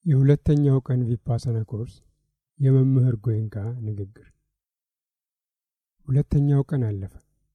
የሁለተኛው ቀን ቪፓሰና ኮርስ የመምህር ጎይንካ ንግግር። ሁለተኛው ቀን አለፈ።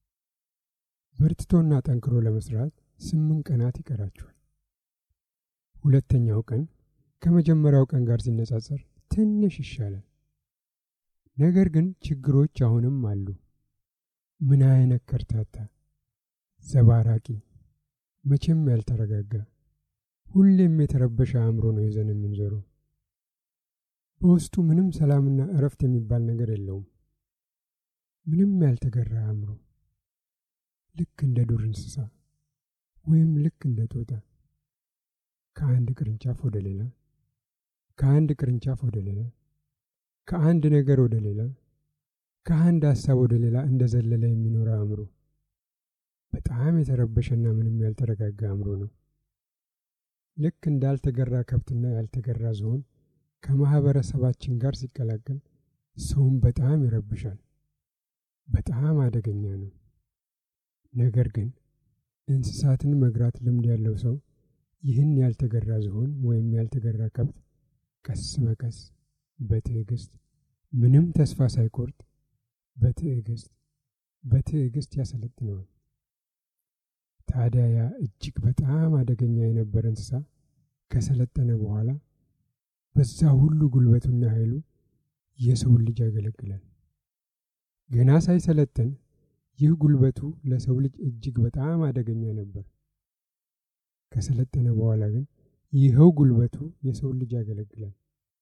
በርትቶና ጠንክሮ ለመስራት ስምንት ቀናት ይቀራችኋል። ሁለተኛው ቀን ከመጀመሪያው ቀን ጋር ሲነጻጸር ትንሽ ይሻላል። ነገር ግን ችግሮች አሁንም አሉ። ምን አይነት ከርታታ፣ ዘባራቂ፣ መቼም ያልተረጋጋ ሁሌም የተረበሸ አእምሮ ነው ይዘን የምንዞረው። በውስጡ ምንም ሰላምና እረፍት የሚባል ነገር የለውም። ምንም ያልተገራ አእምሮ፣ ልክ እንደ ዱር እንስሳ ወይም ልክ እንደ ጦጣ ከአንድ ቅርንጫፍ ወደ ሌላ፣ ከአንድ ቅርንጫፍ ወደ ሌላ፣ ከአንድ ነገር ወደ ሌላ፣ ከአንድ ሀሳብ ወደ ሌላ እንደ ዘለለ የሚኖረ አእምሮ በጣም የተረበሸና ምንም ያልተረጋጋ አእምሮ ነው። ልክ እንዳልተገራ ከብትና ያልተገራ ዝሆን ከማህበረሰባችን ጋር ሲቀላቀል ሰውን በጣም ይረብሻል። በጣም አደገኛ ነው። ነገር ግን እንስሳትን መግራት ልምድ ያለው ሰው ይህን ያልተገራ ዝሆን ወይም ያልተገራ ከብት ቀስ በቀስ በትዕግስት ምንም ተስፋ ሳይቆርጥ በትዕግስት በትዕግስት ያሰለጥነዋል። ታዲያ ያ እጅግ በጣም አደገኛ የነበረ እንስሳ ከሰለጠነ በኋላ በዛ ሁሉ ጉልበቱና ኃይሉ የሰውን ልጅ ያገለግላል። ገና ሳይሰለጥን ይህ ጉልበቱ ለሰው ልጅ እጅግ በጣም አደገኛ ነበር። ከሰለጠነ በኋላ ግን ይኸው ጉልበቱ የሰውን ልጅ ያገለግላል።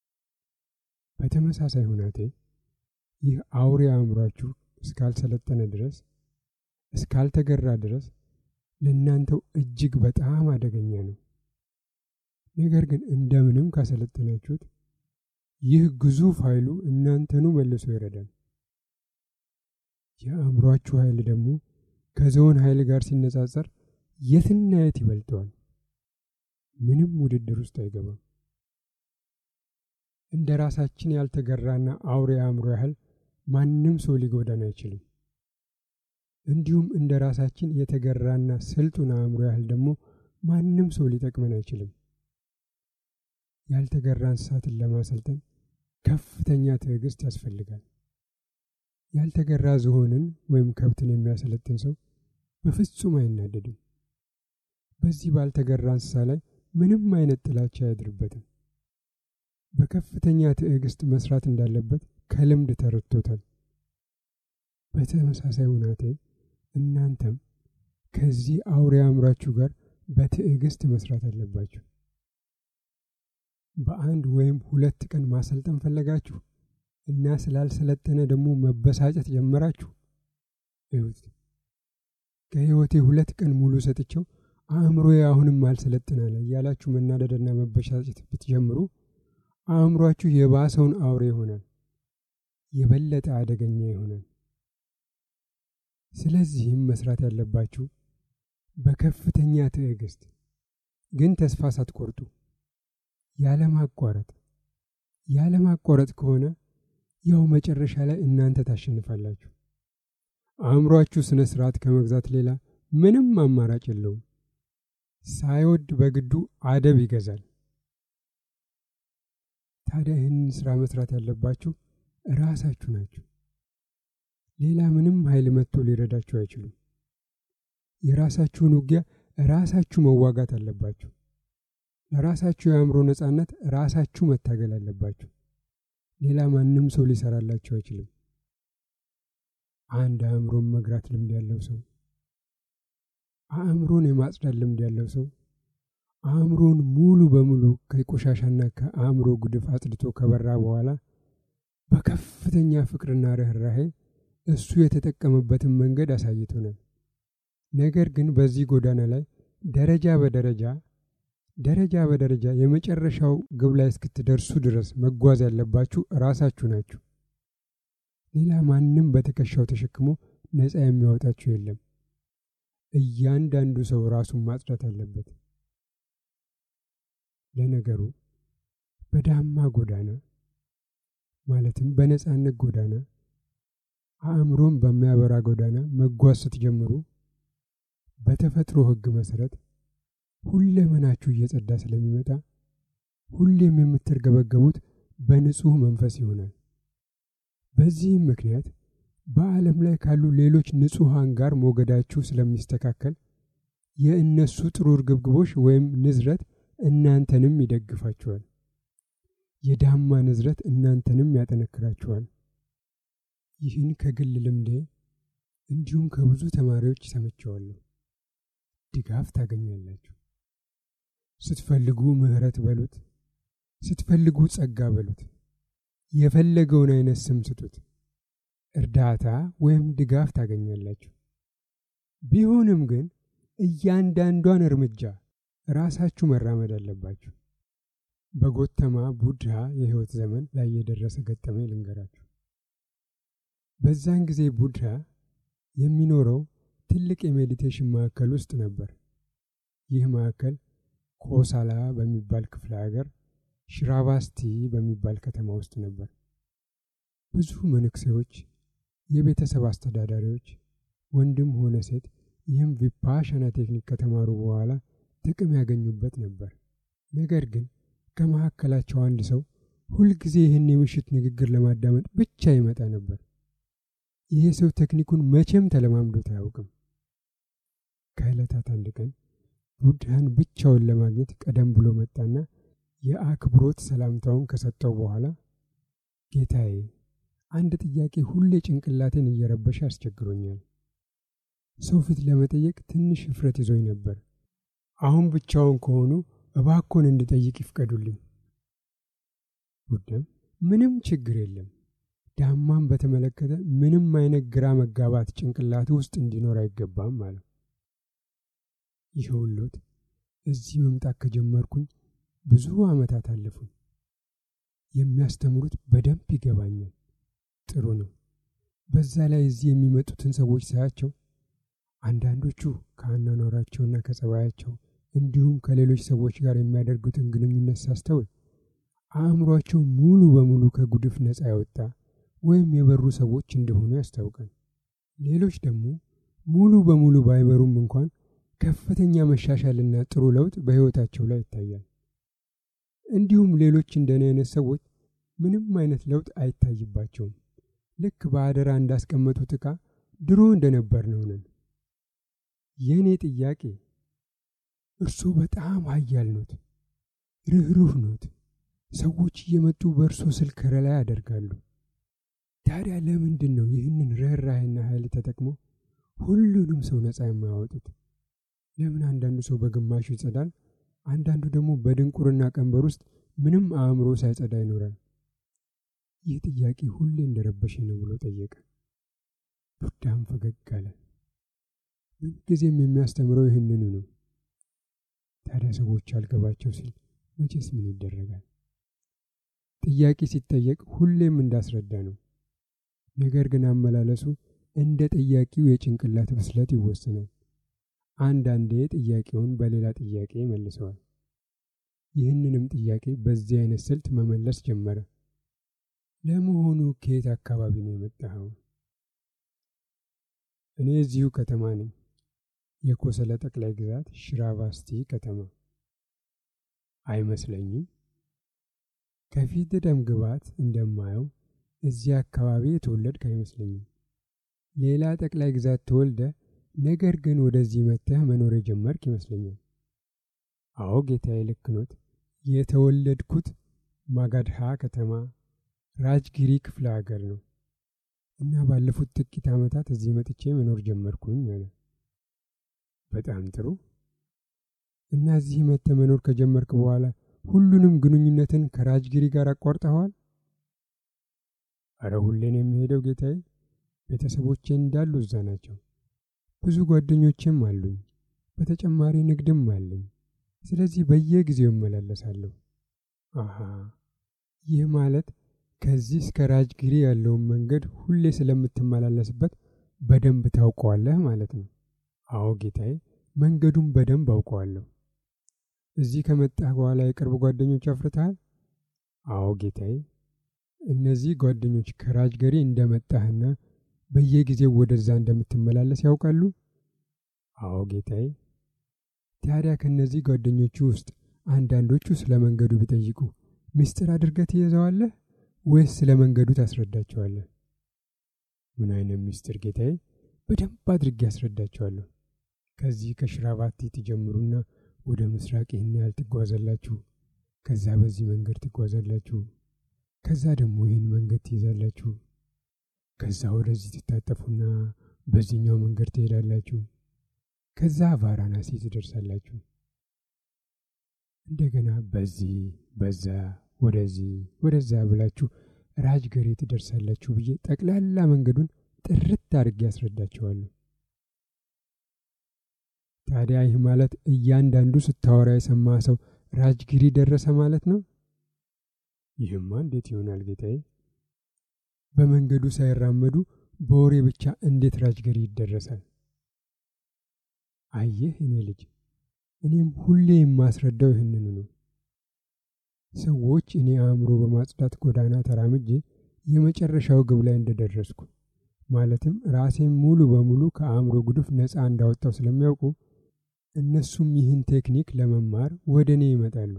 በተመሳሳይ ሁናቴ ይህ አውሬ አእምሯችሁ እስካልሰለጠነ ድረስ እስካልተገራ ድረስ ለእናንተው እጅግ በጣም አደገኛ ነው። ነገር ግን እንደምንም ካሰለጠናችሁት ይህ ግዙፍ ኃይሉ እናንተኑ መልሶ ይረዳል። የአእምሯችሁ ኃይል ደግሞ ከዝሆን ኃይል ጋር ሲነጻጸር የትና የት ይበልጠዋል። ምንም ውድድር ውስጥ አይገባም። እንደ ራሳችን ያልተገራና አውሬ አእምሮ ያህል ማንም ሰው ሊጎዳን አይችልም። እንዲሁም እንደ ራሳችን የተገራና ስልጡን አእምሮ ያህል ደግሞ ማንም ሰው ሊጠቅመን አይችልም። ያልተገራ እንስሳትን ለማሰልጠን ከፍተኛ ትዕግስት ያስፈልጋል። ያልተገራ ዝሆንን ወይም ከብትን የሚያሰለጥን ሰው በፍጹም አይናደድም። በዚህ ባልተገራ እንስሳ ላይ ምንም አይነት ጥላቻ አያድርበትም። በከፍተኛ ትዕግስት መስራት እንዳለበት ከልምድ ተረድቶታል። በተመሳሳይ ሁናቴ እናንተም ከዚህ አውሬ አእምሯችሁ ጋር በትዕግስት መስራት አለባችሁ። በአንድ ወይም ሁለት ቀን ማሰልጠን ፈለጋችሁ እና ስላልሰለጠነ ደግሞ መበሳጨት ጀመራችሁ። እዩት፣ ከሕይወቴ ሁለት ቀን ሙሉ ሰጥቼው አእምሮዬ አሁንም አልሰለጥናለ እያላችሁ መናደድና መበሳጨት ብትጀምሩ አእምሯችሁ የባሰውን አውሬ ይሆናል፣ የበለጠ አደገኛ ይሆናል። ስለዚህም መስራት ያለባችሁ በከፍተኛ ትዕግስት ግን ተስፋ ሳትቆርጡ ያለማቋረጥ ያለማቋረጥ ከሆነ ያው መጨረሻ ላይ እናንተ ታሸንፋላችሁ። አእምሯችሁ ስነ ስርዓት ከመግዛት ሌላ ምንም አማራጭ የለውም። ሳይወድ በግዱ አደብ ይገዛል። ታዲያ ይህንን ስራ መስራት ያለባችሁ ራሳችሁ ናችሁ። ሌላ ምንም ኃይል መጥቶ ሊረዳችሁ አይችሉም። የራሳችሁን ውጊያ ራሳችሁ መዋጋት አለባችሁ። ለራሳችሁ የአእምሮ ነጻነት ራሳችሁ መታገል አለባችሁ። ሌላ ማንም ሰው ሊሰራላችሁ አይችልም። አንድ አእምሮን መግራት ልምድ ያለው ሰው፣ አእምሮን የማጽዳት ልምድ ያለው ሰው አእምሮን ሙሉ በሙሉ ከቆሻሻና ከአእምሮ ጉድፍ አጽድቶ ከበራ በኋላ በከፍተኛ ፍቅርና ርኅራሄ እሱ የተጠቀመበትን መንገድ አሳይቶናል። ነገር ግን በዚህ ጎዳና ላይ ደረጃ በደረጃ ደረጃ በደረጃ የመጨረሻው ግብ ላይ እስክትደርሱ ድረስ መጓዝ ያለባችሁ ራሳችሁ ናችሁ። ሌላ ማንም በትከሻው ተሸክሞ ነፃ የሚያወጣችሁ የለም። እያንዳንዱ ሰው ራሱን ማጽዳት አለበት። ለነገሩ በዳማ ጎዳና ማለትም በነፃነት ጎዳና አእምሮን በሚያበራ ጎዳና መጓዝ ስትጀምሩ በተፈጥሮ ሕግ መሰረት ሁለመናችሁ እየጸዳ ስለሚመጣ ሁሌም የምትርገበገቡት በንጹሕ መንፈስ ይሆናል። በዚህም ምክንያት በዓለም ላይ ካሉ ሌሎች ንጹሐን ጋር ሞገዳችሁ ስለሚስተካከል የእነሱ ጥሩ እርግብግቦች ወይም ንዝረት እናንተንም ይደግፋችኋል። የዳማ ንዝረት እናንተንም ያጠነክራችኋል። ይህን ከግል ልምዴ እንዲሁም ከብዙ ተማሪዎች ሰምቼዋለሁ። ድጋፍ ታገኛላችሁ። ስትፈልጉ ምሕረት በሉት፣ ስትፈልጉ ጸጋ በሉት፣ የፈለገውን አይነት ስም ስጡት። እርዳታ ወይም ድጋፍ ታገኛላችሁ። ቢሆንም ግን እያንዳንዷን እርምጃ ራሳችሁ መራመድ አለባችሁ። በጎተማ ቡድሃ የሕይወት ዘመን ላይ የደረሰ ገጠመኝ ልንገራችሁ። በዛን ጊዜ ቡድሃ የሚኖረው ትልቅ የሜዲቴሽን ማዕከል ውስጥ ነበር። ይህ ማዕከል ኮሳላ በሚባል ክፍለ ሀገር ሽራባስቲ በሚባል ከተማ ውስጥ ነበር። ብዙ መነኩሴዎች፣ የቤተሰብ አስተዳዳሪዎች፣ ወንድም ሆነ ሴት ይህም ቪፓሻና ቴክኒክ ከተማሩ በኋላ ጥቅም ያገኙበት ነበር። ነገር ግን ከመካከላቸው አንድ ሰው ሁልጊዜ ይህን የምሽት ንግግር ለማዳመጥ ብቻ ይመጣ ነበር። ይሄ ሰው ቴክኒኩን መቼም ተለማምዶት አያውቅም። ከዕለታት አንድ ቀን ቡድሃን ብቻውን ለማግኘት ቀደም ብሎ መጣና የአክብሮት ሰላምታውን ከሰጠው በኋላ ጌታዬ፣ አንድ ጥያቄ ሁሌ ጭንቅላቴን እየረበሸ አስቸግሮኛል። ሰው ፊት ለመጠየቅ ትንሽ እፍረት ይዞኝ ነበር። አሁን ብቻውን ከሆኑ እባኮን እንድጠይቅ ይፍቀዱልኝ። ቡዳም ምንም ችግር የለም ዳማን በተመለከተ ምንም አይነት ግራ መጋባት ጭንቅላት ውስጥ እንዲኖር አይገባም አለው። ይኸውልዎት እዚህ መምጣት ከጀመርኩኝ ብዙ ዓመታት አለፉኝ። የሚያስተምሩት በደንብ ይገባኛል። ጥሩ ነው። በዛ ላይ እዚህ የሚመጡትን ሰዎች ሳያቸው አንዳንዶቹ ከአኗኗራቸውና ከጸባያቸው እንዲሁም ከሌሎች ሰዎች ጋር የሚያደርጉትን ግንኙነት ሳስተውል አእምሯቸው ሙሉ በሙሉ ከጉድፍ ነፃ ያወጣ ወይም የበሩ ሰዎች እንደሆኑ ያስታውቃል። ሌሎች ደግሞ ሙሉ በሙሉ ባይበሩም እንኳን ከፍተኛ መሻሻልና ጥሩ ለውጥ በሕይወታቸው ላይ ይታያል። እንዲሁም ሌሎች እንደኔ አይነት ሰዎች ምንም አይነት ለውጥ አይታይባቸውም። ልክ በአደራ እንዳስቀመጡት ዕቃ ድሮ እንደነበር ነው ነን። የእኔ ጥያቄ እርስዎ በጣም ኃያል ኖት፣ ርኅሩህ ኖት። ሰዎች እየመጡ በእርሶ ስል ከለላ ያደርጋሉ። ታዲያ ለምንድን ነው ይህንን ርኅራኄና ኃይል ተጠቅሞ ሁሉንም ሰው ነፃ የማያወጡት? ለምን አንዳንዱ ሰው በግማሹ ይጸዳል፣ አንዳንዱ ደግሞ በድንቁርና ቀንበር ውስጥ ምንም አእምሮ ሳይጸዳ ይኖራል? ይህ ጥያቄ ሁሌ እንደረበሸኝ ነው ብሎ ጠየቀ። ቡዳም ፈገግ አለ። ምንጊዜም የሚያስተምረው ይህንኑ ነው። ታዲያ ሰዎች አልገባቸው ሲል መቼስ ምን ይደረጋል? ጥያቄ ሲጠየቅ ሁሌም እንዳስረዳ ነው። ነገር ግን አመላለሱ እንደ ጥያቄው የጭንቅላት ብስለት ይወሰናል። አንዳንዴ ጥያቄውን በሌላ ጥያቄ መልሰዋል። ይህንንም ጥያቄ በዚህ አይነት ስልት መመለስ ጀመረ። ለመሆኑ ከየት አካባቢ ነው የመጣኸው? እኔ እዚሁ ከተማ ነኝ። የኮሰለ ጠቅላይ ግዛት ሽራቫስቲ ከተማ። አይመስለኝም። ከፊት ደም ግባት እንደማየው እዚህ አካባቢ የተወለድክ አይመስለኝም። ሌላ ጠቅላይ ግዛት ተወልደ ነገር ግን ወደዚህ መጥተህ መኖር የጀመርክ ይመስለኛል። አዎ ጌታዬ፣ ልክ ኖት። የተወለድኩት ማጋድሃ ከተማ ራጅጊሪ ክፍለ ሀገር ነው እና ባለፉት ጥቂት ዓመታት እዚህ መጥቼ መኖር ጀመርኩኝ አለ። በጣም ጥሩ። እና እዚህ መጥተህ መኖር ከጀመርክ በኋላ ሁሉንም ግንኙነትን ከራጅጊሪ ጋር አቋርጠኸዋል? አረ ሁሌን የሚሄደው ጌታዬ፣ ቤተሰቦቼ እንዳሉ እዛ ናቸው። ብዙ ጓደኞችም አሉኝ። በተጨማሪ ንግድም አለኝ። ስለዚህ በየጊዜው እመላለሳለሁ። አሃ ይህ ማለት ከዚህ እስከ ራጅጊሪ ያለውን መንገድ ሁሌ ስለምትመላለስበት በደንብ ታውቀዋለህ ማለት ነው። አዎ ጌታዬ፣ መንገዱን በደንብ አውቀዋለሁ። እዚህ ከመጣህ በኋላ የቅርብ ጓደኞች አፍርተሃል? አዎ ጌታዬ። እነዚህ ጓደኞች ከራጅገሪ እንደመጣህና በየጊዜው ወደዛ እንደምትመላለስ ያውቃሉ? አዎ ጌታዬ። ታዲያ ከእነዚህ ጓደኞቹ ውስጥ አንዳንዶቹ ስለ መንገዱ ቢጠይቁ ምስጢር አድርገህ ትይዘዋለህ ወይስ ስለ መንገዱ ታስረዳቸዋለህ? ምን አይነት ምስጢር ጌታዬ? በደንብ አድርጌ ያስረዳቸዋለሁ። ከዚህ ከሽራባቲ ትጀምሩና ወደ ምስራቅ ይህን ያህል ትጓዛላችሁ። ከዛ በዚህ መንገድ ትጓዛላችሁ። ከዛ ደግሞ ይህን መንገድ ትይዛላችሁ። ከዛ ወደዚህ ትታጠፉና በዚህኛው መንገድ ትሄዳላችሁ። ከዛ ቫራናሲ ትደርሳላችሁ። እንደገና በዚህ በዛ ወደዚህ ወደዛ ብላችሁ ራጅገሬ ትደርሳላችሁ ብዬ ጠቅላላ መንገዱን ጥርት አድርጌ ያስረዳቸዋለሁ። ታዲያ ይህ ማለት እያንዳንዱ ስታወራ የሰማ ሰው ራጅጊሪ ደረሰ ማለት ነው? ይህማ እንዴት ይሆናል ጌታዬ? በመንገዱ ሳይራመዱ በወሬ ብቻ እንዴት ራጅገሪ ይደረሳል? አየህ እኔ ልጅ፣ እኔም ሁሌ የማስረዳው ይህንኑ ነው። ሰዎች እኔ አእምሮ በማጽዳት ጎዳና ተራምጄ የመጨረሻው ግብ ላይ እንደደረስኩ ማለትም ራሴን ሙሉ በሙሉ ከአእምሮ ጉድፍ ነፃ እንዳወጣው ስለሚያውቁ እነሱም ይህን ቴክኒክ ለመማር ወደ እኔ ይመጣሉ።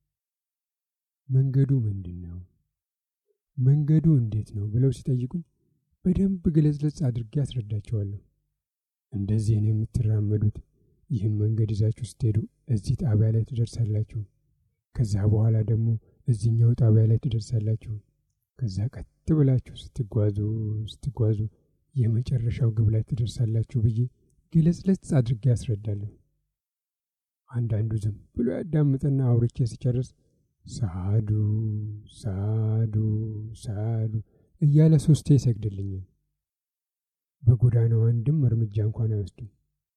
መንገዱ ምንድን ነው? መንገዱ እንዴት ነው ብለው ሲጠይቁኝ በደንብ ግለጽለጽ አድርጌ አስረዳቸዋለሁ። እንደዚህ ነው የምትራመዱት። ይህም መንገድ ይዛችሁ ስትሄዱ እዚህ ጣቢያ ላይ ትደርሳላችሁ። ከዛ በኋላ ደግሞ እዚህኛው ጣቢያ ላይ ትደርሳላችሁ። ከዛ ቀጥ ብላችሁ ስትጓዙ ስትጓዙ የመጨረሻው ግብ ላይ ትደርሳላችሁ ብዬ ግለጽለጽ አድርጌ ያስረዳለሁ። አንዳንዱ ዝም ብሎ ያዳምጥና አውርቼ ሲጨርስ ሳዱ ሳዱ ሳዱ እያለ ሶስቴ ይሰግድልኛል። በጎዳናው አንድም እርምጃ እንኳን አይወስድም።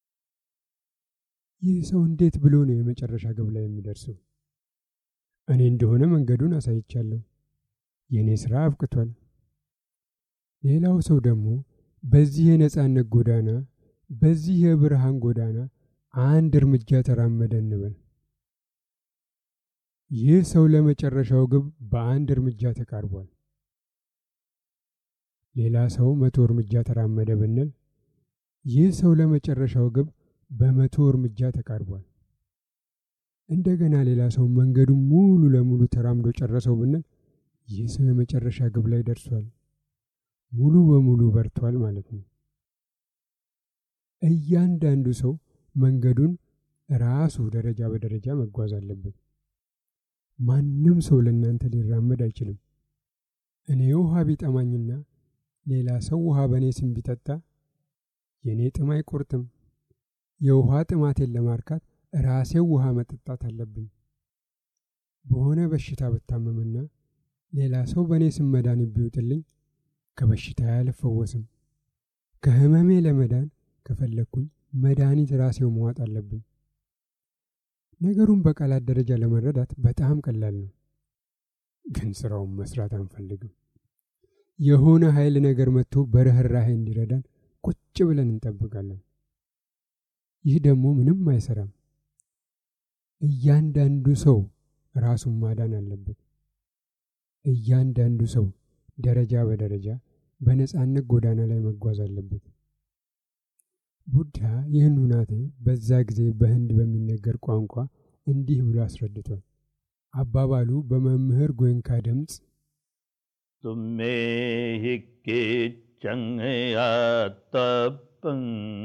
ይህ ሰው እንዴት ብሎ ነው የመጨረሻ ግብ ላይ የሚደርሰው? እኔ እንደሆነ መንገዱን አሳይቻለሁ። የእኔ ሥራ አብቅቷል። ሌላው ሰው ደግሞ በዚህ የነጻነት ጎዳና በዚህ የብርሃን ጎዳና አንድ እርምጃ ተራመደ እንበል። ይህ ሰው ለመጨረሻው ግብ በአንድ እርምጃ ተቃርቧል። ሌላ ሰው መቶ እርምጃ ተራመደ ብንል ይህ ሰው ለመጨረሻው ግብ በመቶ እርምጃ ተቃርቧል። እንደገና ሌላ ሰው መንገዱን ሙሉ ለሙሉ ተራምዶ ጨረሰው ብንል ይህ ሰው የመጨረሻ ግብ ላይ ደርሷል። ሙሉ በሙሉ በርቷል ማለት ነው። እያንዳንዱ ሰው መንገዱን ራሱ ደረጃ በደረጃ መጓዝ አለበት። ማንም ሰው ለእናንተ ሊራመድ አይችልም። እኔ ውሃ ቢጠማኝና ሌላ ሰው ውሃ በእኔ ስም ቢጠጣ የእኔ ጥም አይቆርጥም። የውሃ ጥማቴን ለማርካት ራሴው ውሃ መጠጣት አለብኝ። በሆነ በሽታ ብታመምና ሌላ ሰው በእኔ ስም መድኃኒት ቢውጥልኝ ከበሽታ አልፈወስም። ከህመሜ ለመዳን ከፈለግኩኝ መድኃኒት ራሴው መዋጥ አለብኝ። ነገሩን በቃላት ደረጃ ለመረዳት በጣም ቀላል ነው፣ ግን ስራውን መስራት አንፈልግም። የሆነ ኃይል ነገር መጥቶ በርህራሄ እንዲረዳን ቁጭ ብለን እንጠብቃለን። ይህ ደግሞ ምንም አይሰራም። እያንዳንዱ ሰው ራሱን ማዳን አለበት። እያንዳንዱ ሰው ደረጃ በደረጃ በነጻነት ጎዳና ላይ መጓዝ አለበት። ቡድሃ ይህን ሁናቴ በዛ ጊዜ በህንድ በሚነገር ቋንቋ እንዲህ ብሎ አስረድቷል። አባባሉ በመምህር ጎይንካ ድምፅ तुमे हि केचङ्यातपं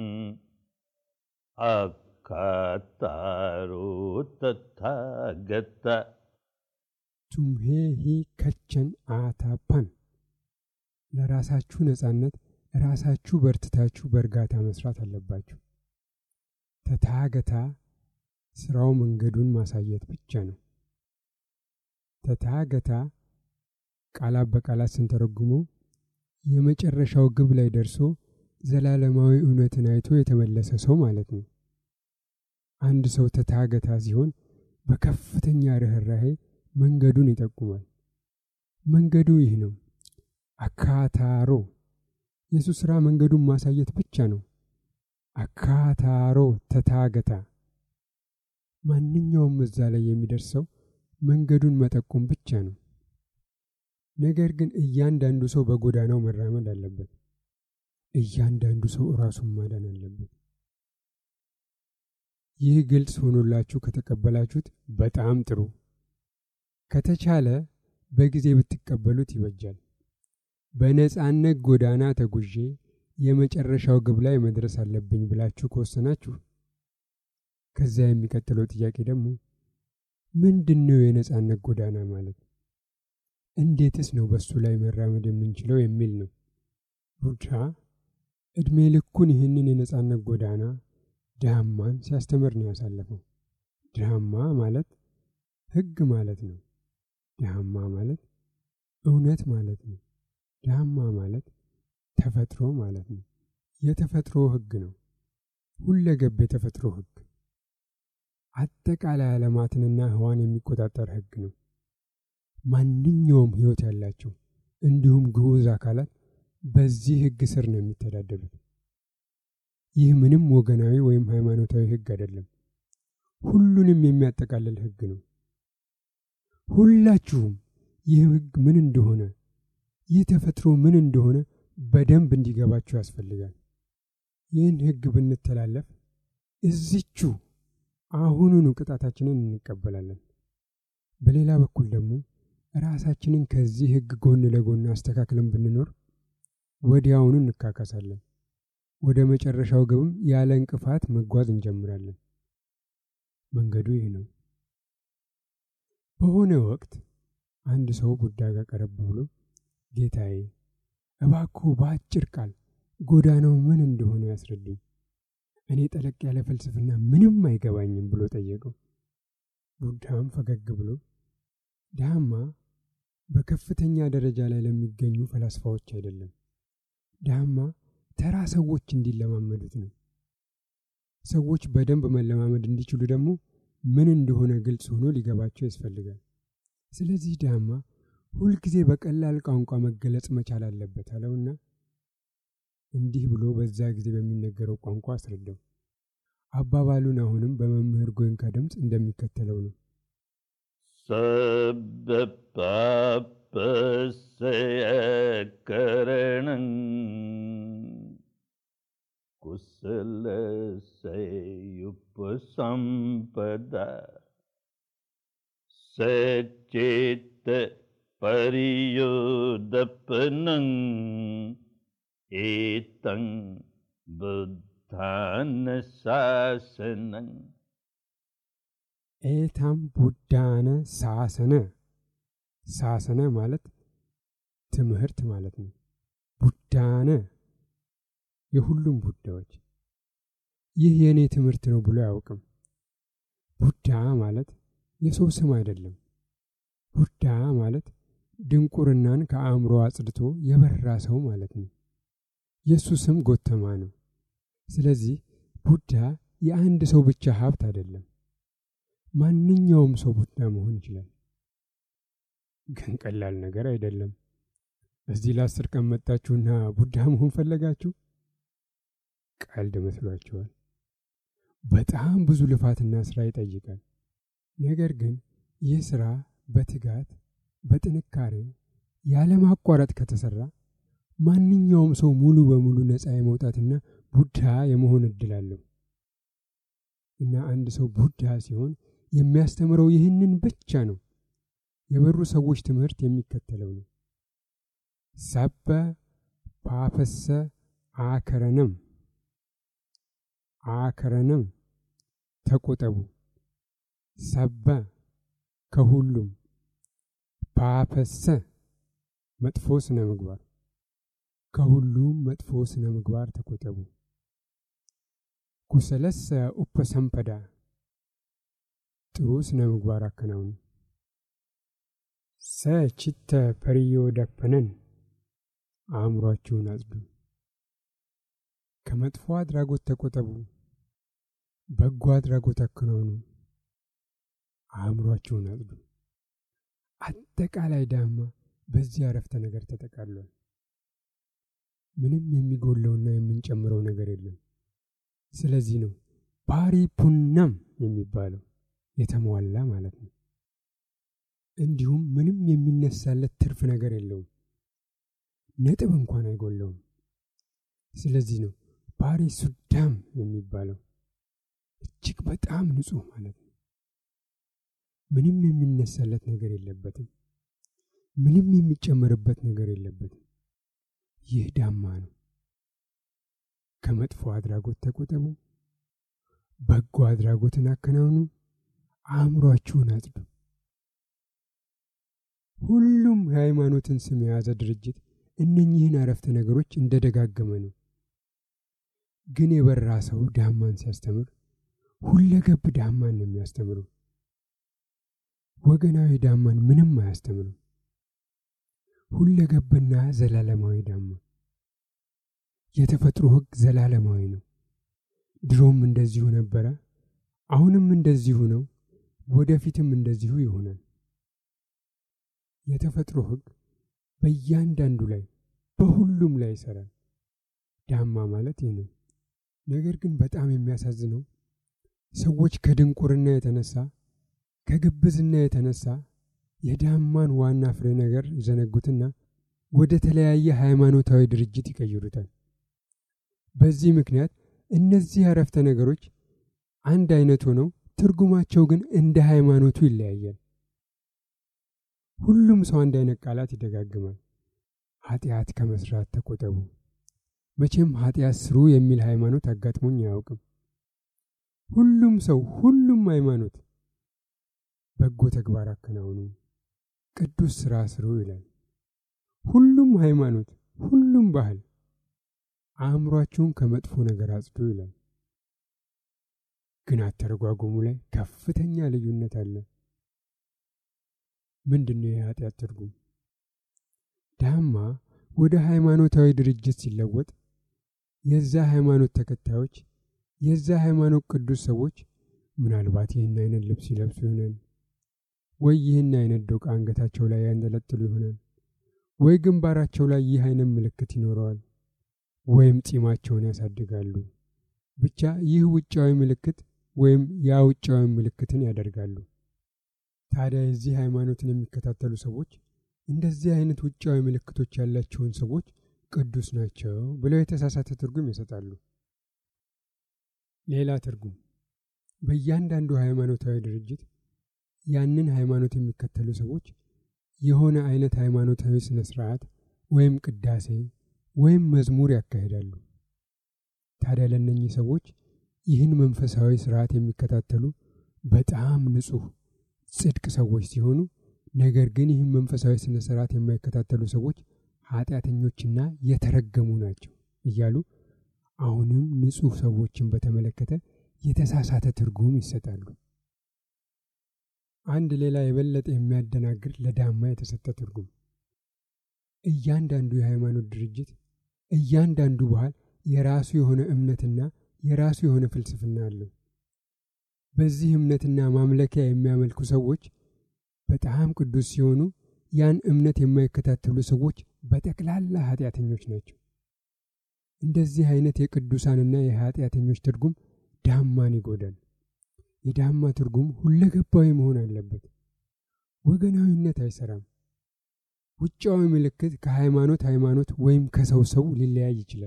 अकातारो तथागत ቱምሄ ሂ ከቸን አታፓን ለራሳችሁ ነጻነት ራሳችሁ በርትታችሁ በእርጋታ መስራት አለባችሁ። ተታገታ ስራው መንገዱን ማሳየት ብቻ ነው። ተታገታ ቃላት በቃላት ስንተረጉመው የመጨረሻው ግብ ላይ ደርሶ ዘላለማዊ እውነትን አይቶ የተመለሰ ሰው ማለት ነው። አንድ ሰው ተታገታ ሲሆን በከፍተኛ ርኅራሄ መንገዱን ይጠቁማል። መንገዱ ይህ ነው። አካታሮ የሱ ሥራ መንገዱን ማሳየት ብቻ ነው። አካታሮ ተታገታ ማንኛውም እዛ ላይ የሚደርሰው መንገዱን መጠቆም ብቻ ነው። ነገር ግን እያንዳንዱ ሰው በጎዳናው መራመድ አለበት። እያንዳንዱ ሰው ራሱን ማዳን አለበት። ይህ ግልጽ ሆኖላችሁ ከተቀበላችሁት በጣም ጥሩ። ከተቻለ በጊዜ ብትቀበሉት ይበጃል። በነጻነት ጎዳና ተጉዤ የመጨረሻው ግብ ላይ መድረስ አለብኝ ብላችሁ ከወሰናችሁ ከዚያ የሚቀጥለው ጥያቄ ደግሞ ምንድን ነው የነጻነት ጎዳና ማለት? እንዴትስ ነው በሱ ላይ መራመድ የምንችለው የሚል ነው። ቡድሃ ዕድሜ ልኩን ይህንን የነጻነት ጎዳና ድሃማን ሲያስተምር ነው ያሳለፈው። ድሃማ ማለት ሕግ ማለት ነው። ድሃማ ማለት እውነት ማለት ነው። ድሃማ ማለት ተፈጥሮ ማለት ነው። የተፈጥሮ ሕግ ነው። ሁለገብ የተፈጥሮ ሕግ አጠቃላይ ዓለማትንና ህዋን የሚቆጣጠር ሕግ ነው። ማንኛውም ሕይወት ያላቸው እንዲሁም ግዑዝ አካላት በዚህ ሕግ ስር ነው የሚተዳደሩት። ይህ ምንም ወገናዊ ወይም ሃይማኖታዊ ሕግ አይደለም። ሁሉንም የሚያጠቃልል ሕግ ነው። ሁላችሁም ይህ ሕግ ምን እንደሆነ፣ ይህ ተፈጥሮ ምን እንደሆነ በደንብ እንዲገባችሁ ያስፈልጋል። ይህን ሕግ ብንተላለፍ እዚቹ አሁኑኑ ቅጣታችንን እንቀበላለን። በሌላ በኩል ደግሞ ራሳችንን ከዚህ ሕግ ጎን ለጎን አስተካክለን ብንኖር ወዲያውኑ እንካካሳለን። ወደ መጨረሻው ግብም ያለ እንቅፋት መጓዝ እንጀምራለን። መንገዱ ይህ ነው። በሆነ ወቅት አንድ ሰው ቡዳ ጋር ቀረብ ብሎ ጌታዬ፣ እባክዎ በአጭር ቃል ጎዳናው ምን እንደሆነ ያስረዱኝ፣ እኔ ጠለቅ ያለ ፍልስፍና ምንም አይገባኝም ብሎ ጠየቀው። ቡዳም ፈገግ ብሎ ዳማ በከፍተኛ ደረጃ ላይ ለሚገኙ ፈላስፋዎች አይደለም፣ ዳማ ተራ ሰዎች እንዲለማመዱት ነው። ሰዎች በደንብ መለማመድ እንዲችሉ ደግሞ ምን እንደሆነ ግልጽ ሆኖ ሊገባቸው ያስፈልጋል። ስለዚህ ዳማ ሁልጊዜ በቀላል ቋንቋ መገለጽ መቻል አለበት አለውና እንዲህ ብሎ በዛ ጊዜ በሚነገረው ቋንቋ አስረዳው። አባባሉን አሁንም በመምህር ጎይንካ ድምፅ እንደሚከተለው ነው። सब्बपापस्य करणं कुशलस्योपसम्पदा सचेत् परियोदपनम् एतं बुद्धानशासनम् ኤታም ቡዳነ ሳሰነ ሳሰነ ማለት ትምህርት ማለት ነው። ቡዳነ የሁሉም ቡዳዎች ይህ የእኔ ትምህርት ነው ብሎ አያውቅም። ቡዳ ማለት የሰው ስም አይደለም። ቡዳ ማለት ድንቁርናን ከአእምሮ አጽድቶ የበራ ሰው ማለት ነው። የእሱ ስም ጎተማ ነው። ስለዚህ ቡዳ የአንድ ሰው ብቻ ሀብት አይደለም። ማንኛውም ሰው ቡዳ መሆን ይችላል። ግን ቀላል ነገር አይደለም። እዚህ ለአስር ቀን መጣችሁና ቡዳ መሆን ፈለጋችሁ? ቀልድ መስሏችኋል። በጣም ብዙ ልፋትና ስራ ይጠይቃል። ነገር ግን ይህ ስራ በትጋት በጥንካሬ ያለማቋረጥ ከተሰራ ማንኛውም ሰው ሙሉ በሙሉ ነፃ የመውጣትና ቡዳ የመሆን እድል አለው እና አንድ ሰው ቡዳ ሲሆን የሚያስተምረው ይህንን ብቻ ነው። የበሩ ሰዎች ትምህርት የሚከተለው ነው። ሰበ ፓፈሰ አከረነም አከረነም ተቆጠቡ። ሰበ ከሁሉም ፓፈሰ መጥፎ ስነ ምግባር ከሁሉም መጥፎ ስነ ምግባር ተቆጠቡ። ኩሰለሰ ኡፐሰምፐዳ ጥሩ ስነ ምግባር አከናውኑ። ሰ ችተ ፐርዮ ደፈነን አእምሯችሁን አጽዱ። ከመጥፎ አድራጎት ተቆጠቡ። በጎ አድራጎት አከናውኑ። አእምሯችሁን አጽዱ። አጠቃላይ ዳማ በዚህ አረፍተ ነገር ተጠቃሏል። ምንም የሚጎለውና የምንጨምረው ነገር የለም። ስለዚህ ነው ፓሪፑናም የሚባለው የተሟላ ማለት ነው። እንዲሁም ምንም የሚነሳለት ትርፍ ነገር የለውም፣ ነጥብ እንኳን አይጎለውም። ስለዚህ ነው ፓሪ ሱዳም የሚባለው። እቺ እጅግ በጣም ንጹሕ ማለት ነው። ምንም የሚነሳለት ነገር የለበትም። ምንም የሚጨመርበት ነገር የለበትም። ይህ ዳማ ነው። ከመጥፎ አድራጎት ተቆጠቡ፣ በጎ አድራጎትን አከናውኑ፣ አእምሯችሁን አጽዱ። ሁሉም የሃይማኖትን ስም የያዘ ድርጅት እነኚህን አረፍተ ነገሮች እንደደጋገመ ነው። ግን የበራ ሰው ዳማን ሲያስተምር ሁለገብ ዳማን ነው የሚያስተምረው። ወገናዊ ዳማን ምንም አያስተምርም። ሁለገብና ዘላለማዊ ዳማ። የተፈጥሮ ሕግ ዘላለማዊ ነው። ድሮም እንደዚሁ ነበረ፣ አሁንም እንደዚሁ ነው፣ ወደፊትም እንደዚሁ ይሆናል። የተፈጥሮ ሕግ በእያንዳንዱ ላይ በሁሉም ላይ ይሰራል። ዳማ ማለት ይህ ነው። ነገር ግን በጣም የሚያሳዝነው ሰዎች ከድንቁርና የተነሳ ከግብዝና የተነሳ የዳማን ዋና ፍሬ ነገር ይዘነጉትና ወደ ተለያየ ሃይማኖታዊ ድርጅት ይቀይሩታል። በዚህ ምክንያት እነዚህ አረፍተ ነገሮች አንድ አይነት ሆነው ትርጉማቸው ግን እንደ ሃይማኖቱ ይለያያል። ሁሉም ሰው አንድ አይነት ቃላት ይደጋግማል። ኃጢአት ከመስራት ተቆጠቡ። መቼም ኃጢአት ስሩ የሚል ሃይማኖት አጋጥሞኝ አያውቅም። ሁሉም ሰው ሁሉም ሃይማኖት በጎ ተግባር አከናውኑ፣ ቅዱስ ሥራ ስሩ ይላል። ሁሉም ሃይማኖት፣ ሁሉም ባህል አእምሯችሁን ከመጥፎ ነገር አጽዱ ይላል። ግን አተረጓጎሙ ላይ ከፍተኛ ልዩነት አለ። ምንድን ነው የኃጢአት ትርጉም? ዳማ ወደ ሃይማኖታዊ ድርጅት ሲለወጥ የዛ ሃይማኖት ተከታዮች የዛ ሃይማኖት ቅዱስ ሰዎች ምናልባት ይህን አይነት ልብስ ይለብሱ ይሆናል ወይ ይህን አይነት ዶቃ አንገታቸው ላይ ያንጠለጥሉ ይሆናል ወይ ግንባራቸው ላይ ይህ አይነት ምልክት ይኖረዋል ወይም ጺማቸውን ያሳድጋሉ። ብቻ ይህ ውጫዊ ምልክት ወይም ያ ውጫዊ ምልክትን ያደርጋሉ። ታዲያ የዚህ ሃይማኖትን የሚከታተሉ ሰዎች እንደዚህ አይነት ውጫዊ ምልክቶች ያላቸውን ሰዎች ቅዱስ ናቸው ብለው የተሳሳተ ትርጉም ይሰጣሉ። ሌላ ትርጉም በእያንዳንዱ ሃይማኖታዊ ድርጅት ያንን ሃይማኖት የሚከተሉ ሰዎች የሆነ አይነት ሃይማኖታዊ ስነ ስርዓት ወይም ቅዳሴ ወይም መዝሙር ያካሂዳሉ። ታዲያ ለእነኚህ ሰዎች ይህን መንፈሳዊ ስርዓት የሚከታተሉ በጣም ንጹሕ ጽድቅ ሰዎች ሲሆኑ፣ ነገር ግን ይህን መንፈሳዊ ስነ ስርዓት የማይከታተሉ ሰዎች ኃጢአተኞችና የተረገሙ ናቸው እያሉ አሁንም ንጹሕ ሰዎችን በተመለከተ የተሳሳተ ትርጉም ይሰጣሉ። አንድ ሌላ የበለጠ የሚያደናግር ለዳማ የተሰጠ ትርጉም እያንዳንዱ የሃይማኖት ድርጅት እያንዳንዱ ባህል የራሱ የሆነ እምነትና የራሱ የሆነ ፍልስፍና አለው። በዚህ እምነትና ማምለኪያ የሚያመልኩ ሰዎች በጣም ቅዱስ ሲሆኑ፣ ያን እምነት የማይከታተሉ ሰዎች በጠቅላላ ኃጢአተኞች ናቸው። እንደዚህ አይነት የቅዱሳንና የኃጢአተኞች ትርጉም ዳማን ይጎዳል። የዳማ ትርጉም ሁለገባዊ መሆን አለበት። ወገናዊነት አይሰራም። ውጫዊ ምልክት ከሃይማኖት ሃይማኖት ወይም ከሰው ሰው ሊለያይ ይችላል።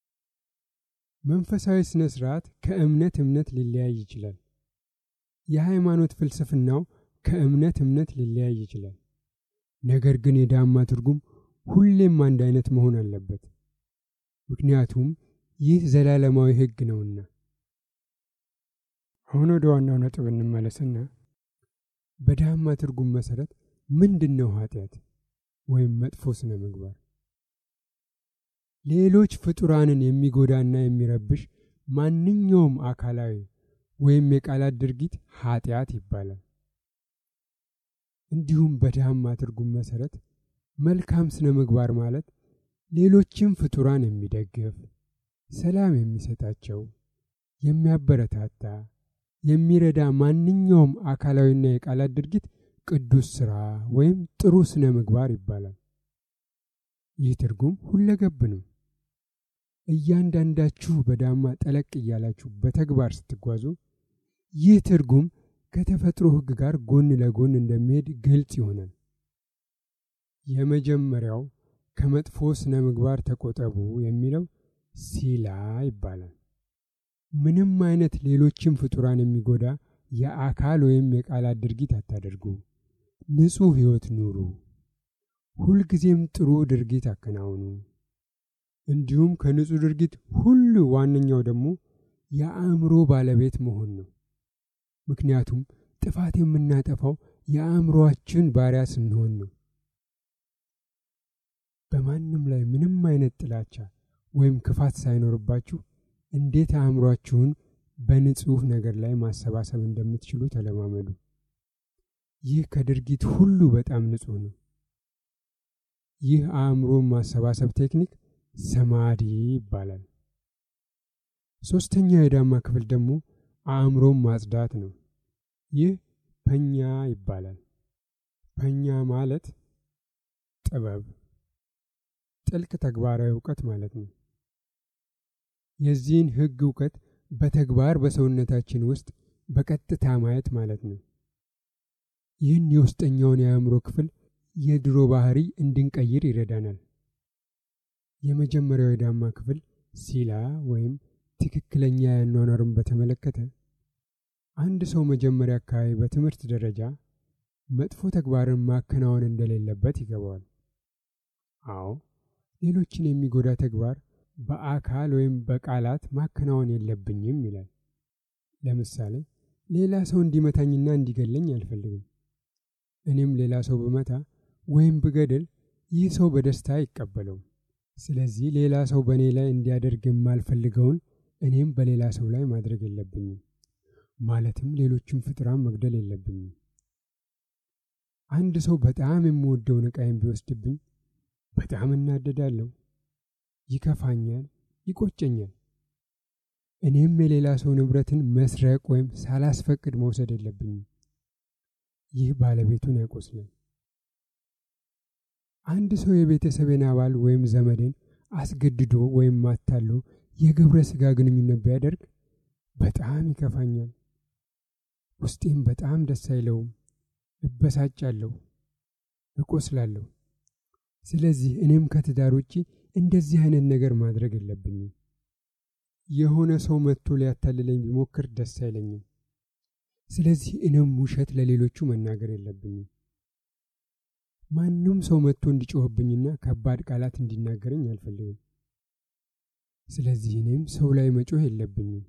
መንፈሳዊ ስነ ስርዓት ከእምነት እምነት ሊለያይ ይችላል። የሃይማኖት ፍልስፍናው ከእምነት እምነት ሊለያይ ይችላል። ነገር ግን የዳማ ትርጉም ሁሌም አንድ አይነት መሆን አለበት። ምክንያቱም ይህ ዘላለማዊ ሕግ ነውና። አሁን ወደ ዋናው ነጥብ እንመለስና በዳማ ትርጉም መሰረት ምንድን ነው ኃጢአት ወይም መጥፎ ስነ ምግባር? ሌሎች ፍጡራንን የሚጎዳና የሚረብሽ ማንኛውም አካላዊ ወይም የቃላት ድርጊት ኃጢአት ይባላል። እንዲሁም በዳማ ትርጉም መሰረት መልካም ስነ ምግባር ማለት ሌሎችም ፍጡራን የሚደግፍ፣ ሰላም የሚሰጣቸው፣ የሚያበረታታ፣ የሚረዳ ማንኛውም አካላዊና የቃላት ድርጊት ቅዱስ ሥራ ወይም ጥሩ ስነ ምግባር ይባላል። ይህ ትርጉም ሁለገብ ነው። እያንዳንዳችሁ በዳማ ጠለቅ እያላችሁ በተግባር ስትጓዙ ይህ ትርጉም ከተፈጥሮ ሕግ ጋር ጎን ለጎን እንደሚሄድ ግልጽ ይሆናል። የመጀመሪያው ከመጥፎ ስነ ምግባር ተቆጠቡ የሚለው ሲላ ይባላል። ምንም አይነት ሌሎችን ፍጡራን የሚጎዳ የአካል ወይም የቃላት ድርጊት አታደርጉ። ንጹሕ ሕይወት ኑሩ። ሁልጊዜም ጥሩ ድርጊት አከናውኑ። እንዲሁም ከንጹሕ ድርጊት ሁሉ ዋነኛው ደግሞ የአእምሮ ባለቤት መሆን ነው። ምክንያቱም ጥፋት የምናጠፋው የአእምሮአችን ባሪያ ስንሆን ነው። በማንም ላይ ምንም አይነት ጥላቻ ወይም ክፋት ሳይኖርባችሁ እንዴት አእምሯችሁን በንጹሕ ነገር ላይ ማሰባሰብ እንደምትችሉ ተለማመዱ። ይህ ከድርጊት ሁሉ በጣም ንጹሕ ነው። ይህ አእምሮን ማሰባሰብ ቴክኒክ ሰማዲ ይባላል። ሦስተኛው የዳማ ክፍል ደግሞ አእምሮን ማጽዳት ነው። ይህ ፐኛ ይባላል። ፐኛ ማለት ጥበብ፣ ጥልቅ ተግባራዊ እውቀት ማለት ነው። የዚህን ሕግ እውቀት በተግባር በሰውነታችን ውስጥ በቀጥታ ማየት ማለት ነው። ይህን የውስጠኛውን የአእምሮ ክፍል የድሮ ባህሪ እንድንቀይር ይረዳናል። የመጀመሪያው የዳማ ክፍል ሲላ ወይም ትክክለኛ ያኗኗርን በተመለከተ አንድ ሰው መጀመሪያ አካባቢ በትምህርት ደረጃ መጥፎ ተግባርን ማከናወን እንደሌለበት ይገባዋል። አዎ ሌሎችን የሚጎዳ ተግባር በአካል ወይም በቃላት ማከናወን የለብኝም ይላል። ለምሳሌ ሌላ ሰው እንዲመታኝና እንዲገለኝ አልፈልግም። እኔም ሌላ ሰው ብመታ ወይም ብገድል ይህ ሰው በደስታ አይቀበለውም። ስለዚህ ሌላ ሰው በእኔ ላይ እንዲያደርግ የማልፈልገውን እኔም በሌላ ሰው ላይ ማድረግ የለብኝም። ማለትም ሌሎችን ፍጡራን መግደል የለብኝም። አንድ ሰው በጣም የምወደውን ዕቃዬን ቢወስድብኝ በጣም እናደዳለሁ፣ ይከፋኛል፣ ይቆጨኛል። እኔም የሌላ ሰው ንብረትን መስረቅ ወይም ሳላስፈቅድ መውሰድ የለብኝም። ይህ ባለቤቱን ያቆስላል። አንድ ሰው የቤተሰቤን አባል ወይም ዘመዴን አስገድዶ ወይም ማታሎ የግብረ ሥጋ ግንኙነት ቢያደርግ በጣም ይከፋኛል። ውስጤም በጣም ደስ አይለውም፣ እበሳጫለሁ፣ እቆስላለሁ። ስለዚህ እኔም ከትዳር ውጪ እንደዚህ አይነት ነገር ማድረግ የለብኝም። የሆነ ሰው መጥቶ ሊያታልለኝ ቢሞክር ደስ አይለኝም። ስለዚህ እኔም ውሸት ለሌሎቹ መናገር የለብኝም። ማንም ሰው መጥቶ እንዲጮህብኝና ከባድ ቃላት እንዲናገረኝ አልፈልግም። ስለዚህ እኔም ሰው ላይ መጮህ የለብኝም።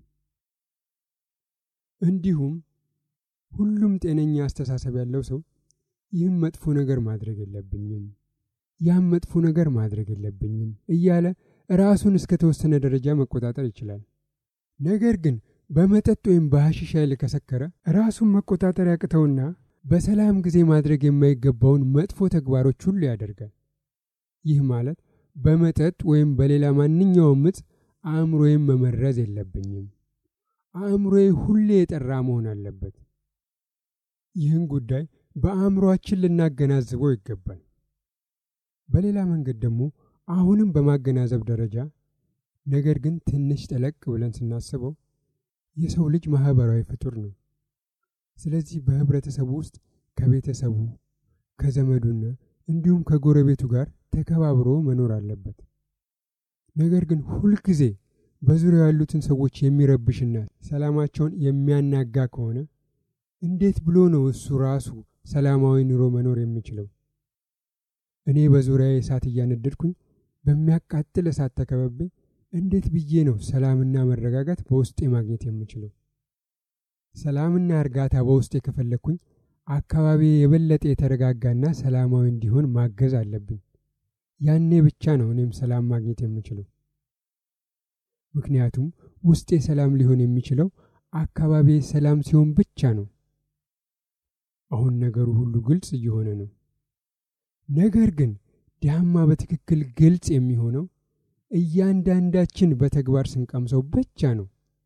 እንዲሁም ሁሉም ጤነኛ አስተሳሰብ ያለው ሰው ይህም መጥፎ ነገር ማድረግ የለብኝም፣ ያም መጥፎ ነገር ማድረግ የለብኝም እያለ ራሱን እስከ ተወሰነ ደረጃ መቆጣጠር ይችላል። ነገር ግን በመጠጥ ወይም በሐሺሽ ኃይል ከሰከረ ራሱን መቆጣጠር ያቅተውና በሰላም ጊዜ ማድረግ የማይገባውን መጥፎ ተግባሮች ሁሉ ያደርጋል። ይህ ማለት በመጠጥ ወይም በሌላ ማንኛውም ዕፅ አእምሮዬን መመረዝ የለብኝም። አእምሮዬ ሁሌ የጠራ መሆን አለበት። ይህን ጉዳይ በአእምሮአችን ልናገናዝበው ይገባል። በሌላ መንገድ ደግሞ አሁንም በማገናዘብ ደረጃ ነገር ግን ትንሽ ጠለቅ ብለን ስናስበው የሰው ልጅ ማህበራዊ ፍጡር ነው። ስለዚህ በህብረተሰቡ ውስጥ ከቤተሰቡ ከዘመዱና እንዲሁም ከጎረቤቱ ጋር ተከባብሮ መኖር አለበት። ነገር ግን ሁልጊዜ በዙሪያው ያሉትን ሰዎች የሚረብሽና ሰላማቸውን የሚያናጋ ከሆነ እንዴት ብሎ ነው እሱ ራሱ ሰላማዊ ኑሮ መኖር የሚችለው? እኔ በዙሪያዬ እሳት እያነደድኩኝ በሚያቃጥል እሳት ተከበቤ እንዴት ብዬ ነው ሰላምና መረጋጋት በውስጤ ማግኘት የምችለው? ሰላምና እርጋታ በውስጤ ከፈለግኩኝ አካባቢ የበለጠ የተረጋጋና ሰላማዊ እንዲሆን ማገዝ አለብኝ። ያኔ ብቻ ነው እኔም ሰላም ማግኘት የምችለው። ምክንያቱም ውስጤ ሰላም ሊሆን የሚችለው አካባቢ ሰላም ሲሆን ብቻ ነው። አሁን ነገሩ ሁሉ ግልጽ እየሆነ ነው። ነገር ግን ዳማ በትክክል ግልጽ የሚሆነው እያንዳንዳችን በተግባር ስንቀምሰው ብቻ ነው።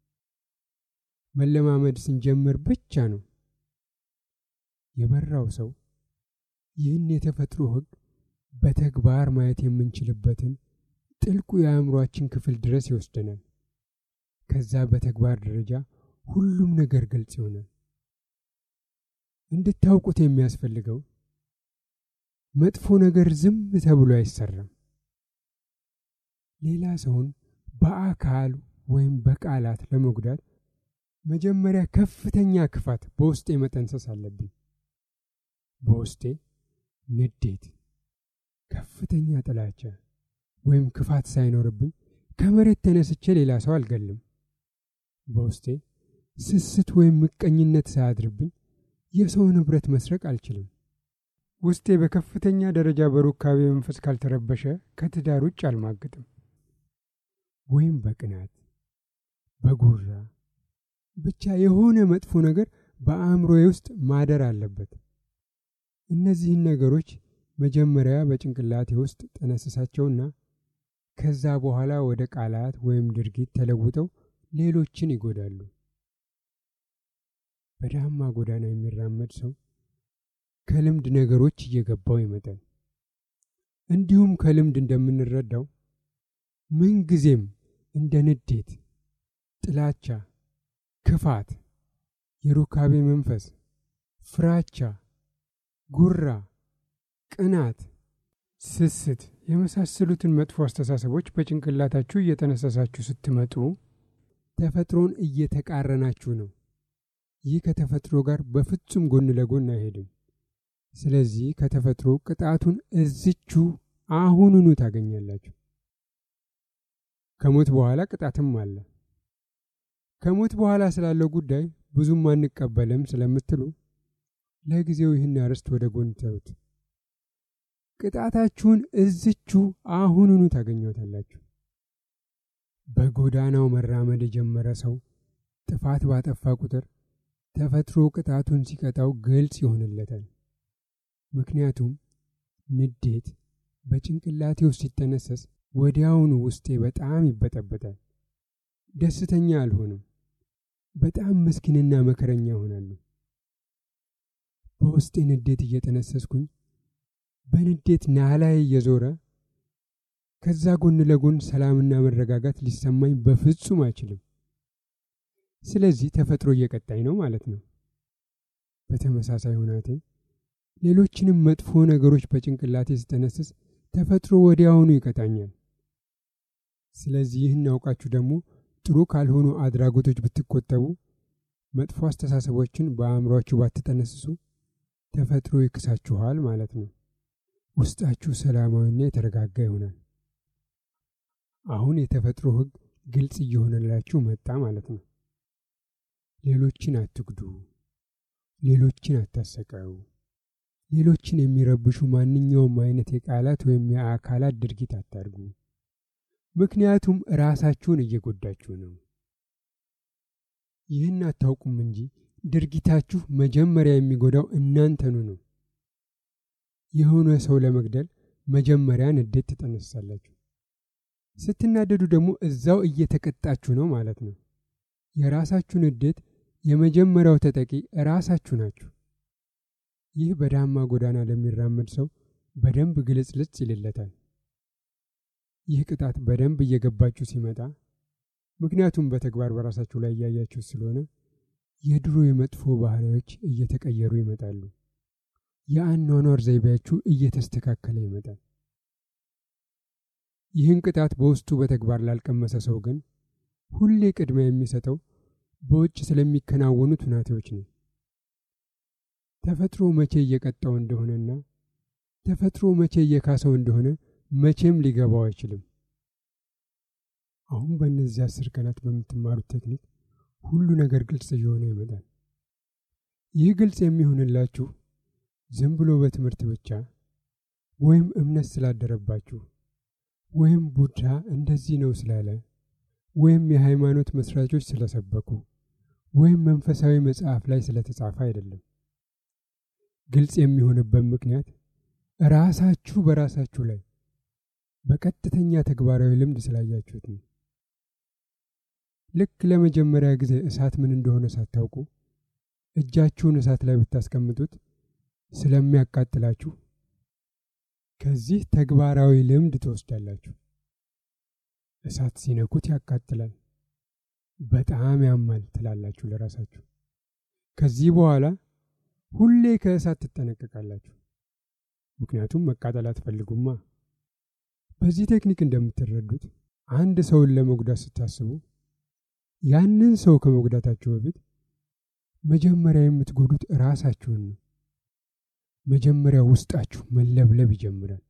መለማመድ ስንጀምር ብቻ ነው። የበራው ሰው ይህን የተፈጥሮ ሕግ በተግባር ማየት የምንችልበትን ጥልቁ የአእምሯችን ክፍል ድረስ ይወስደናል። ከዛ በተግባር ደረጃ ሁሉም ነገር ግልጽ ይሆናል። እንድታውቁት የሚያስፈልገው መጥፎ ነገር ዝም ተብሎ አይሰራም። ሌላ ሰውን በአካል ወይም በቃላት ለመጉዳት መጀመሪያ ከፍተኛ ክፋት በውስጤ መጠንሰስ አለብኝ። በውስጤ ንዴት፣ ከፍተኛ ጥላቻ ወይም ክፋት ሳይኖርብኝ ከመሬት ተነስቼ ሌላ ሰው አልገልም። በውስጤ ስስት ወይም ምቀኝነት ሳያድርብኝ የሰው ንብረት መስረቅ አልችልም። ውስጤ በከፍተኛ ደረጃ በሩካቤ መንፈስ ካልተረበሸ ከትዳር ውጭ አልማግጥም። ወይም በቅናት በጉራ ብቻ የሆነ መጥፎ ነገር በአእምሮዬ ውስጥ ማደር አለበት። እነዚህን ነገሮች መጀመሪያ በጭንቅላቴ ውስጥ ጠነስሳቸውና ከዛ በኋላ ወደ ቃላት ወይም ድርጊት ተለውጠው ሌሎችን ይጎዳሉ። በዳማ ጎዳና የሚራመድ ሰው ከልምድ ነገሮች እየገባው ይመጣል። እንዲሁም ከልምድ እንደምንረዳው ምንጊዜም እንደ ንዴት፣ ጥላቻ፣ ክፋት፣ የሩካቤ መንፈስ፣ ፍራቻ፣ ጉራ፣ ቅናት፣ ስስት የመሳሰሉትን መጥፎ አስተሳሰቦች በጭንቅላታችሁ እየጠነሰሳችሁ ስትመጡ ተፈጥሮን እየተቃረናችሁ ነው። ይህ ከተፈጥሮ ጋር በፍጹም ጎን ለጎን አይሄድም። ስለዚህ ከተፈጥሮ ቅጣቱን እዝቹ አሁኑኑ ታገኛላችሁ። ከሞት በኋላ ቅጣትም አለ። ከሞት በኋላ ስላለው ጉዳይ ብዙም አንቀበልም ስለምትሉ ለጊዜው ይህን አርዕስት ወደ ጎን ተውት። ቅጣታችሁን እዝቹ አሁኑኑ ታገኘታላችሁ። በጎዳናው መራመድ የጀመረ ሰው ጥፋት ባጠፋ ቁጥር ተፈጥሮ ቅጣቱን ሲቀጣው ግልጽ ይሆንለታል። ምክንያቱም ንዴት በጭንቅላቴ ውስጥ ሲተነሰስ ወዲያውኑ ውስጤ በጣም ይበጠበጣል። ደስተኛ አልሆንም። በጣም ምስኪንና መከረኛ እሆናለሁ። በውስጤ ንዴት እየጠነሰስኩኝ በንዴት ናላይ እየዞረ ከዛ ጎን ለጎን ሰላምና መረጋጋት ሊሰማኝ በፍጹም አይችልም። ስለዚህ ተፈጥሮ እየቀጣኝ ነው ማለት ነው። በተመሳሳይ ሁናቴ ሌሎችንም መጥፎ ነገሮች በጭንቅላቴ ስጠነስስ ተፈጥሮ ወዲያውኑ ይቀጣኛል። ስለዚህ ይህን አውቃችሁ ደግሞ ጥሩ ካልሆኑ አድራጎቶች ብትቆጠቡ፣ መጥፎ አስተሳሰቦችን በአእምሯችሁ ባትጠነስሱ ተፈጥሮ ይክሳችኋል ማለት ነው። ውስጣችሁ ሰላማዊና የተረጋጋ ይሆናል። አሁን የተፈጥሮ ሕግ ግልጽ እየሆነላችሁ መጣ ማለት ነው። ሌሎችን አትጉዱ፣ ሌሎችን አታሰቃዩ፣ ሌሎችን የሚረብሹ ማንኛውም አይነት የቃላት ወይም የአካላት ድርጊት አታድርጉ። ምክንያቱም ራሳችሁን እየጎዳችሁ ነው። ይህን አታውቁም እንጂ ድርጊታችሁ መጀመሪያ የሚጎዳው እናንተኑ ነው። የሆነ ሰው ለመግደል መጀመሪያ ንዴት ትጠነሳላችሁ። ስትናደዱ ደግሞ እዛው እየተቀጣችሁ ነው ማለት ነው። የራሳችሁ ንዴት የመጀመሪያው ተጠቂ ራሳችሁ ናችሁ። ይህ በዳማ ጎዳና ለሚራመድ ሰው በደንብ ግልጽልጽ ይልለታል። ይህ ቅጣት በደንብ እየገባችሁ ሲመጣ፣ ምክንያቱም በተግባር በራሳችሁ ላይ እያያችሁ ስለሆነ የድሮ የመጥፎ ባህሪዎች እየተቀየሩ ይመጣሉ። የአኗኗር ዘይቤያችሁ እየተስተካከለ ይመጣል። ይህን ቅጣት በውስጡ በተግባር ላልቀመሰ ሰው ግን ሁሌ ቅድሚያ የሚሰጠው በውጭ ስለሚከናወኑት ሁናቴዎች ነው። ተፈጥሮ መቼ እየቀጣው እንደሆነና ተፈጥሮ መቼ እየካሰው እንደሆነ መቼም ሊገባው አይችልም። አሁን በእነዚህ አስር ቀናት በምትማሩት ቴክኒክ ሁሉ ነገር ግልጽ እየሆነ ይመጣል። ይህ ግልጽ የሚሆንላችሁ ዝም ብሎ በትምህርት ብቻ ወይም እምነት ስላደረባችሁ ወይም ቡድሃ እንደዚህ ነው ስላለ ወይም የሃይማኖት መስራቾች ስለሰበኩ ወይም መንፈሳዊ መጽሐፍ ላይ ስለተጻፈ አይደለም። ግልጽ የሚሆንበት ምክንያት ራሳችሁ በራሳችሁ ላይ በቀጥተኛ ተግባራዊ ልምድ ስላያችሁት ነው። ልክ ለመጀመሪያ ጊዜ እሳት ምን እንደሆነ ሳታውቁ እጃችሁን እሳት ላይ ብታስቀምጡት ስለሚያቃጥላችሁ ከዚህ ተግባራዊ ልምድ ትወስዳላችሁ። እሳት ሲነኩት ያቃጥላል፣ በጣም ያማል ትላላችሁ ለራሳችሁ። ከዚህ በኋላ ሁሌ ከእሳት ትጠነቀቃላችሁ፣ ምክንያቱም መቃጠል አትፈልጉማ። በዚህ ቴክኒክ እንደምትረዱት አንድ ሰውን ለመጉዳት ስታስቡ ያንን ሰው ከመጉዳታችሁ በፊት መጀመሪያ የምትጎዱት ራሳችሁን ነው። መጀመሪያ ውስጣችሁ መለብለብ ይጀምራል።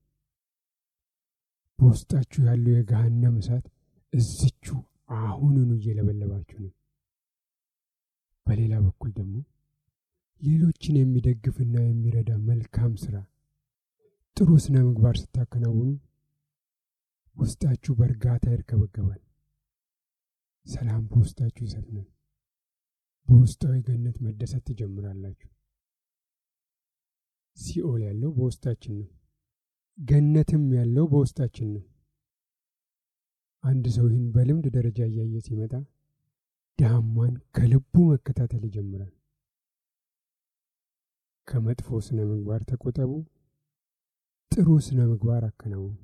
በውስጣችሁ ያለው የገሃነም እሳት እዝቹ አሁኑኑ እየለበለባችሁ ነው። በሌላ በኩል ደግሞ ሌሎችን የሚደግፍና የሚረዳ መልካም ስራ፣ ጥሩ ስነ ምግባር ስታከናውኑ ውስጣችሁ በእርጋታ ይርከበገባል። ሰላም በውስጣችሁ ይሰፍናል። በውስጣዊ ገነት መደሰት ትጀምራላችሁ። ሲኦል ያለው በውስጣችን ነው። ገነትም ያለው በውስጣችን ነው። አንድ ሰው ይህን በልምድ ደረጃ እያየ ሲመጣ ዳማን ከልቡ መከታተል ይጀምራል። ከመጥፎ ስነ ምግባር ተቆጠቡ፣ ጥሩ ስነ ምግባር አከናውኑ።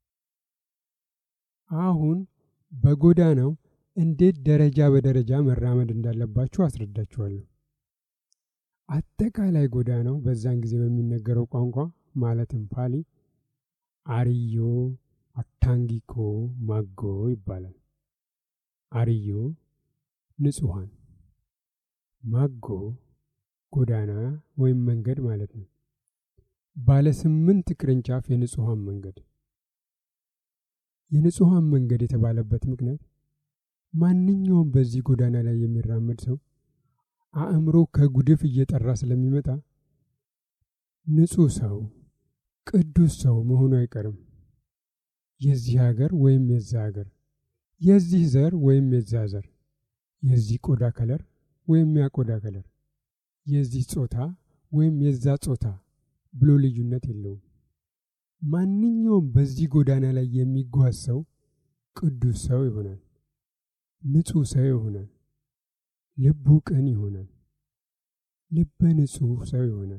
አሁን በጎዳናው እንዴት ደረጃ በደረጃ መራመድ እንዳለባችሁ አስረዳችኋለሁ። አጠቃላይ ጎዳናው በዛን ጊዜ በሚነገረው ቋንቋ ማለትም ፓሊ አርዮ አታንጊኮ ማጎ ይባላል። አርዮ ንጹሐን፣ ማጎ ጎዳና ወይም መንገድ ማለት ነው። ባለ ስምንት ቅርንጫፍ የንጹሐን መንገድ። የንጹሐን መንገድ የተባለበት ምክንያት ማንኛውም በዚህ ጎዳና ላይ የሚራመድ ሰው አእምሮ ከጉድፍ እየጠራ ስለሚመጣ ንጹሕ ሰው፣ ቅዱስ ሰው መሆኑ አይቀርም። የዚህ ሀገር ወይም የዛ ሀገር፣ የዚህ ዘር ወይም የዛ ዘር፣ የዚህ ቆዳ ከለር ወይም ያ ቆዳ ከለር፣ የዚህ ጾታ ወይም የዛ ጾታ ብሎ ልዩነት የለውም። ማንኛውም በዚህ ጎዳና ላይ የሚጓዝ ሰው ቅዱስ ሰው ይሆናል። ንጹሕ ሰው ይሆናል። ልቡ ቅን ይሆናል። ልበ ንጹሕ ሰው ይሆናል።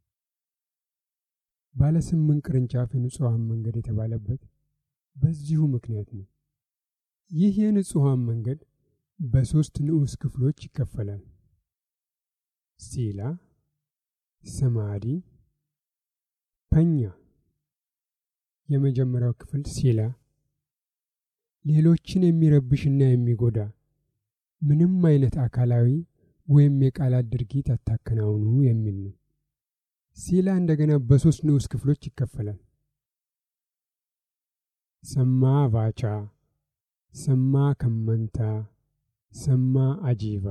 ባለ ስምንት ቅርንጫፍ የንጹሐን መንገድ የተባለበት በዚሁ ምክንያት ነው። ይህ የንጹሐን መንገድ በሦስት ንዑስ ክፍሎች ይከፈላል። ሲላ፣ ሰማዲ፣ ፐኛ። የመጀመሪያው ክፍል ሲላ ሌሎችን የሚረብሽና የሚጎዳ ምንም አይነት አካላዊ ወይም የቃላት ድርጊት አታከናውኑ የሚል ነው። ሲላ እንደገና በሦስት ንዑስ ክፍሎች ይከፈላል። ሰማ ቫቻ፣ ሰማ ከመንታ፣ ሰማ አጂቫ።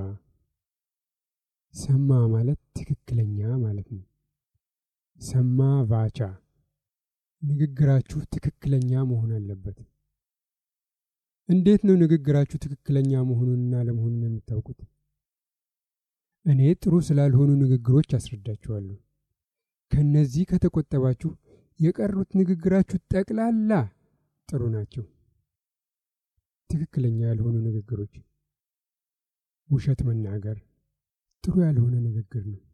ሰማ ማለት ትክክለኛ ማለት ነው። ሰማ ቫቻ ንግግራችሁ ትክክለኛ መሆን አለበት። እንዴት ነው ንግግራችሁ ትክክለኛ መሆኑንና ለመሆኑን የምታውቁት? እኔ ጥሩ ስላልሆኑ ንግግሮች አስረዳችኋለሁ። ከነዚህ ከተቆጠባችሁ የቀሩት ንግግራችሁ ጠቅላላ ጥሩ ናቸው። ትክክለኛ ያልሆኑ ንግግሮች፣ ውሸት መናገር ጥሩ ያልሆነ ንግግር ነው።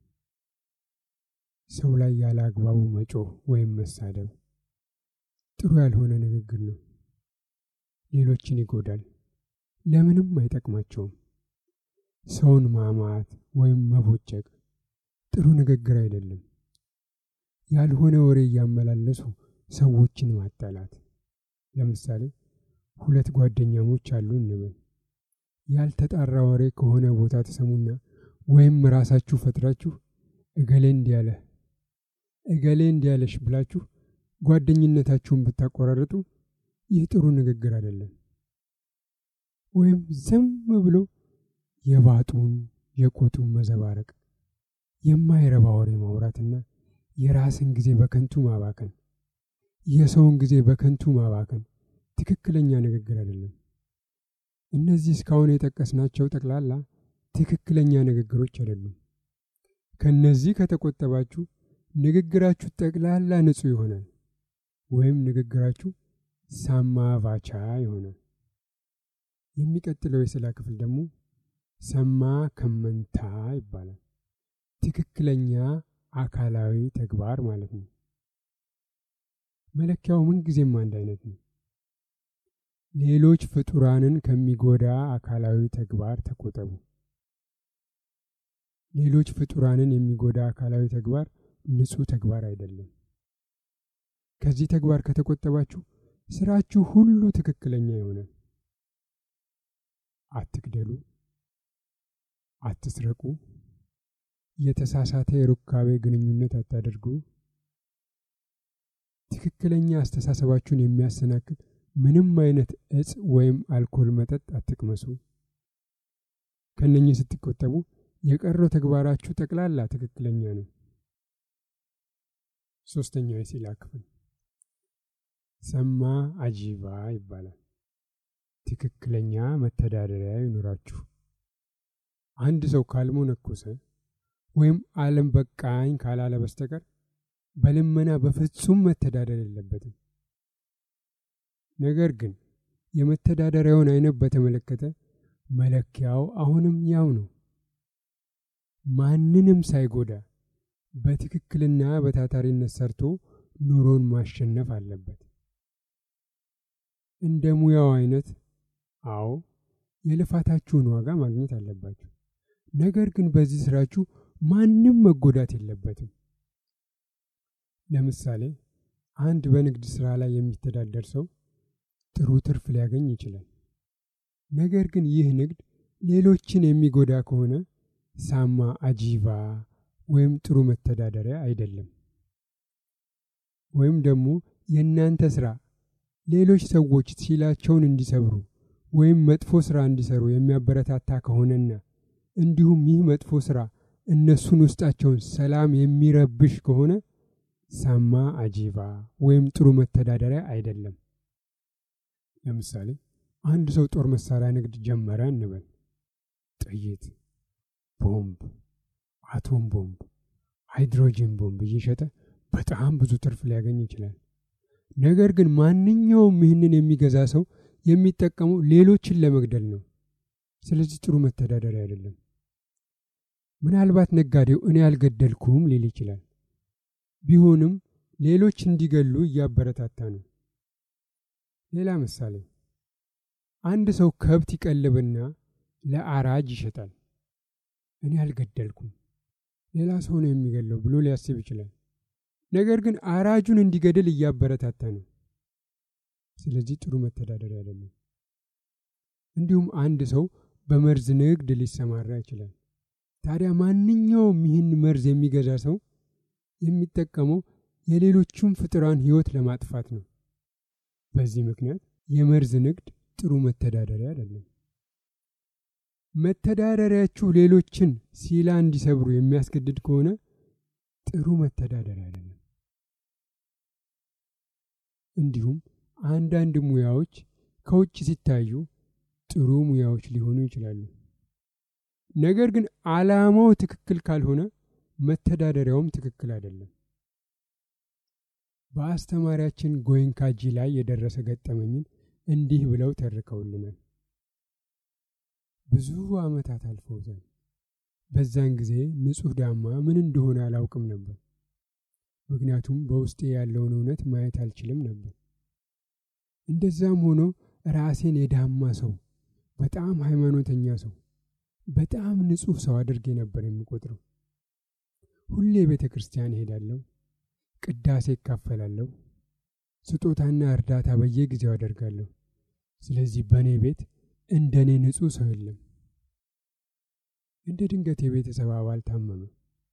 ሰው ላይ ያለ አግባቡ መጮህ ወይም መሳደብ ጥሩ ያልሆነ ንግግር ነው። ሌሎችን ይጎዳል፣ ለምንም አይጠቅማቸውም። ሰውን ማማት ወይም መቦጨቅ ጥሩ ንግግር አይደለም። ያልሆነ ወሬ እያመላለሱ ሰዎችን ማጣላት። ለምሳሌ ሁለት ጓደኛሞች አሉ እንበል። ያልተጣራ ወሬ ከሆነ ቦታ ተሰሙና ወይም ራሳችሁ ፈጥራችሁ እገሌ እንዲያለህ እገሌ እንዲያለሽ ብላችሁ ጓደኝነታችሁን ብታቆራርጡ ይህ ጥሩ ንግግር አይደለም። ወይም ዝም ብሎ የባጡን የቆጡን መዘባረቅ፣ የማይረባ ወሬ ማውራትና የራስን ጊዜ በከንቱ ማባከን፣ የሰውን ጊዜ በከንቱ ማባከን ትክክለኛ ንግግር አይደለም። እነዚህ እስካሁን የጠቀስናቸው ጠቅላላ ትክክለኛ ንግግሮች አይደሉም። ከነዚህ ከተቆጠባችሁ ንግግራችሁ ጠቅላላ ንጹሕ ይሆናል፣ ወይም ንግግራችሁ ሳማ ቫቻ ይሆናል። የሚቀጥለው የስላ ክፍል ደግሞ ሰማ ከመንታ ይባላል። ትክክለኛ አካላዊ ተግባር ማለት ነው። መለኪያው ምንጊዜም አንድ አይነት ነው። ሌሎች ፍጡራንን ከሚጎዳ አካላዊ ተግባር ተቆጠቡ። ሌሎች ፍጡራንን የሚጎዳ አካላዊ ተግባር ንጹሕ ተግባር አይደለም። ከዚህ ተግባር ከተቆጠባችሁ ስራችሁ ሁሉ ትክክለኛ ይሆናል። አትግደሉ፣ አትስረቁ፣ የተሳሳተ የሩካቤ ግንኙነት አታደርጉ፣ ትክክለኛ አስተሳሰባችሁን የሚያሰናክል ምንም አይነት እጽ ወይም አልኮል መጠጥ አትቅመሱ። ከነኚህ ስትቆጠቡ የቀረው ተግባራችሁ ጠቅላላ ትክክለኛ ነው። ሶስተኛው የሲላ ክፍል ሰማ አጂባ ይባላል። ትክክለኛ መተዳደሪያ ይኑራችሁ። አንድ ሰው ካልሞነኮሰ ወይም ዓለም በቃኝ ካላለ በስተቀር በልመና በፍጹም መተዳደር የለበትም። ነገር ግን የመተዳደሪያውን አይነት በተመለከተ መለኪያው አሁንም ያው ነው። ማንንም ሳይጎዳ በትክክልና በታታሪነት ሰርቶ ኑሮን ማሸነፍ አለበት። እንደ ሙያው አይነት አዎ የልፋታችሁን ዋጋ ማግኘት አለባችሁ። ነገር ግን በዚህ ስራችሁ ማንም መጎዳት የለበትም። ለምሳሌ አንድ በንግድ ስራ ላይ የሚተዳደር ሰው ጥሩ ትርፍ ሊያገኝ ይችላል። ነገር ግን ይህ ንግድ ሌሎችን የሚጎዳ ከሆነ ሳማ አጂቫ ወይም ጥሩ መተዳደሪያ አይደለም። ወይም ደግሞ የእናንተ ስራ ሌሎች ሰዎች ሲላቸውን እንዲሰብሩ ወይም መጥፎ ስራ እንዲሰሩ የሚያበረታታ ከሆነና እንዲሁም ይህ መጥፎ ስራ እነሱን ውስጣቸውን ሰላም የሚረብሽ ከሆነ ሳማ አጂቫ ወይም ጥሩ መተዳደሪያ አይደለም። ለምሳሌ አንድ ሰው ጦር መሳሪያ ንግድ ጀመረ እንበል። ጥይት፣ ቦምብ፣ አቶም ቦምብ፣ ሃይድሮጂን ቦምብ እየሸጠ በጣም ብዙ ትርፍ ሊያገኝ ይችላል። ነገር ግን ማንኛውም ይህንን የሚገዛ ሰው የሚጠቀመው ሌሎችን ለመግደል ነው። ስለዚህ ጥሩ መተዳደሪያ አይደለም። ምናልባት ነጋዴው እኔ አልገደልኩም ሊል ይችላል። ቢሆንም ሌሎች እንዲገሉ እያበረታታ ነው። ሌላ ምሳሌ፣ አንድ ሰው ከብት ይቀልብና ለአራጅ ይሸጣል። እኔ አልገደልኩም፣ ሌላ ሰው ነው የሚገለው ብሎ ሊያስብ ይችላል። ነገር ግን አራጁን እንዲገድል እያበረታታ ነው። ስለዚህ ጥሩ መተዳደሪያ አይደለም። እንዲሁም አንድ ሰው በመርዝ ንግድ ሊሰማራ ይችላል። ታዲያ ማንኛውም ይህን መርዝ የሚገዛ ሰው የሚጠቀመው የሌሎቹም ፍጡራን ሕይወት ለማጥፋት ነው። በዚህ ምክንያት የመርዝ ንግድ ጥሩ መተዳደሪያ አይደለም። መተዳደሪያችሁ ሌሎችን ሲላ እንዲሰብሩ የሚያስገድድ ከሆነ ጥሩ መተዳደሪያ አይደለም። እንዲሁም አንዳንድ ሙያዎች ከውጭ ሲታዩ ጥሩ ሙያዎች ሊሆኑ ይችላሉ። ነገር ግን ዓላማው ትክክል ካልሆነ መተዳደሪያውም ትክክል አይደለም። በአስተማሪያችን ጎይንካጂ ላይ የደረሰ ገጠመኝን እንዲህ ብለው ተርከውልናል። ብዙ ዓመታት አልፈውታል። በዛን ጊዜ ንጹሕ ዳማ ምን እንደሆነ አላውቅም ነበር። ምክንያቱም በውስጤ ያለውን እውነት ማየት አልችልም ነበር። እንደዛም ሆኖ ራሴን የዳማ ሰው፣ በጣም ሃይማኖተኛ ሰው፣ በጣም ንጹሕ ሰው አድርጌ ነበር የሚቆጥረው። ሁሌ ቤተ ክርስቲያን እሄዳለሁ፣ ቅዳሴ እካፈላለሁ፣ ስጦታና እርዳታ በየጊዜው አደርጋለሁ። ስለዚህ በእኔ ቤት እንደ እኔ ንጹሕ ሰው የለም። እንደ ድንገት የቤተሰብ አባል ታመመ።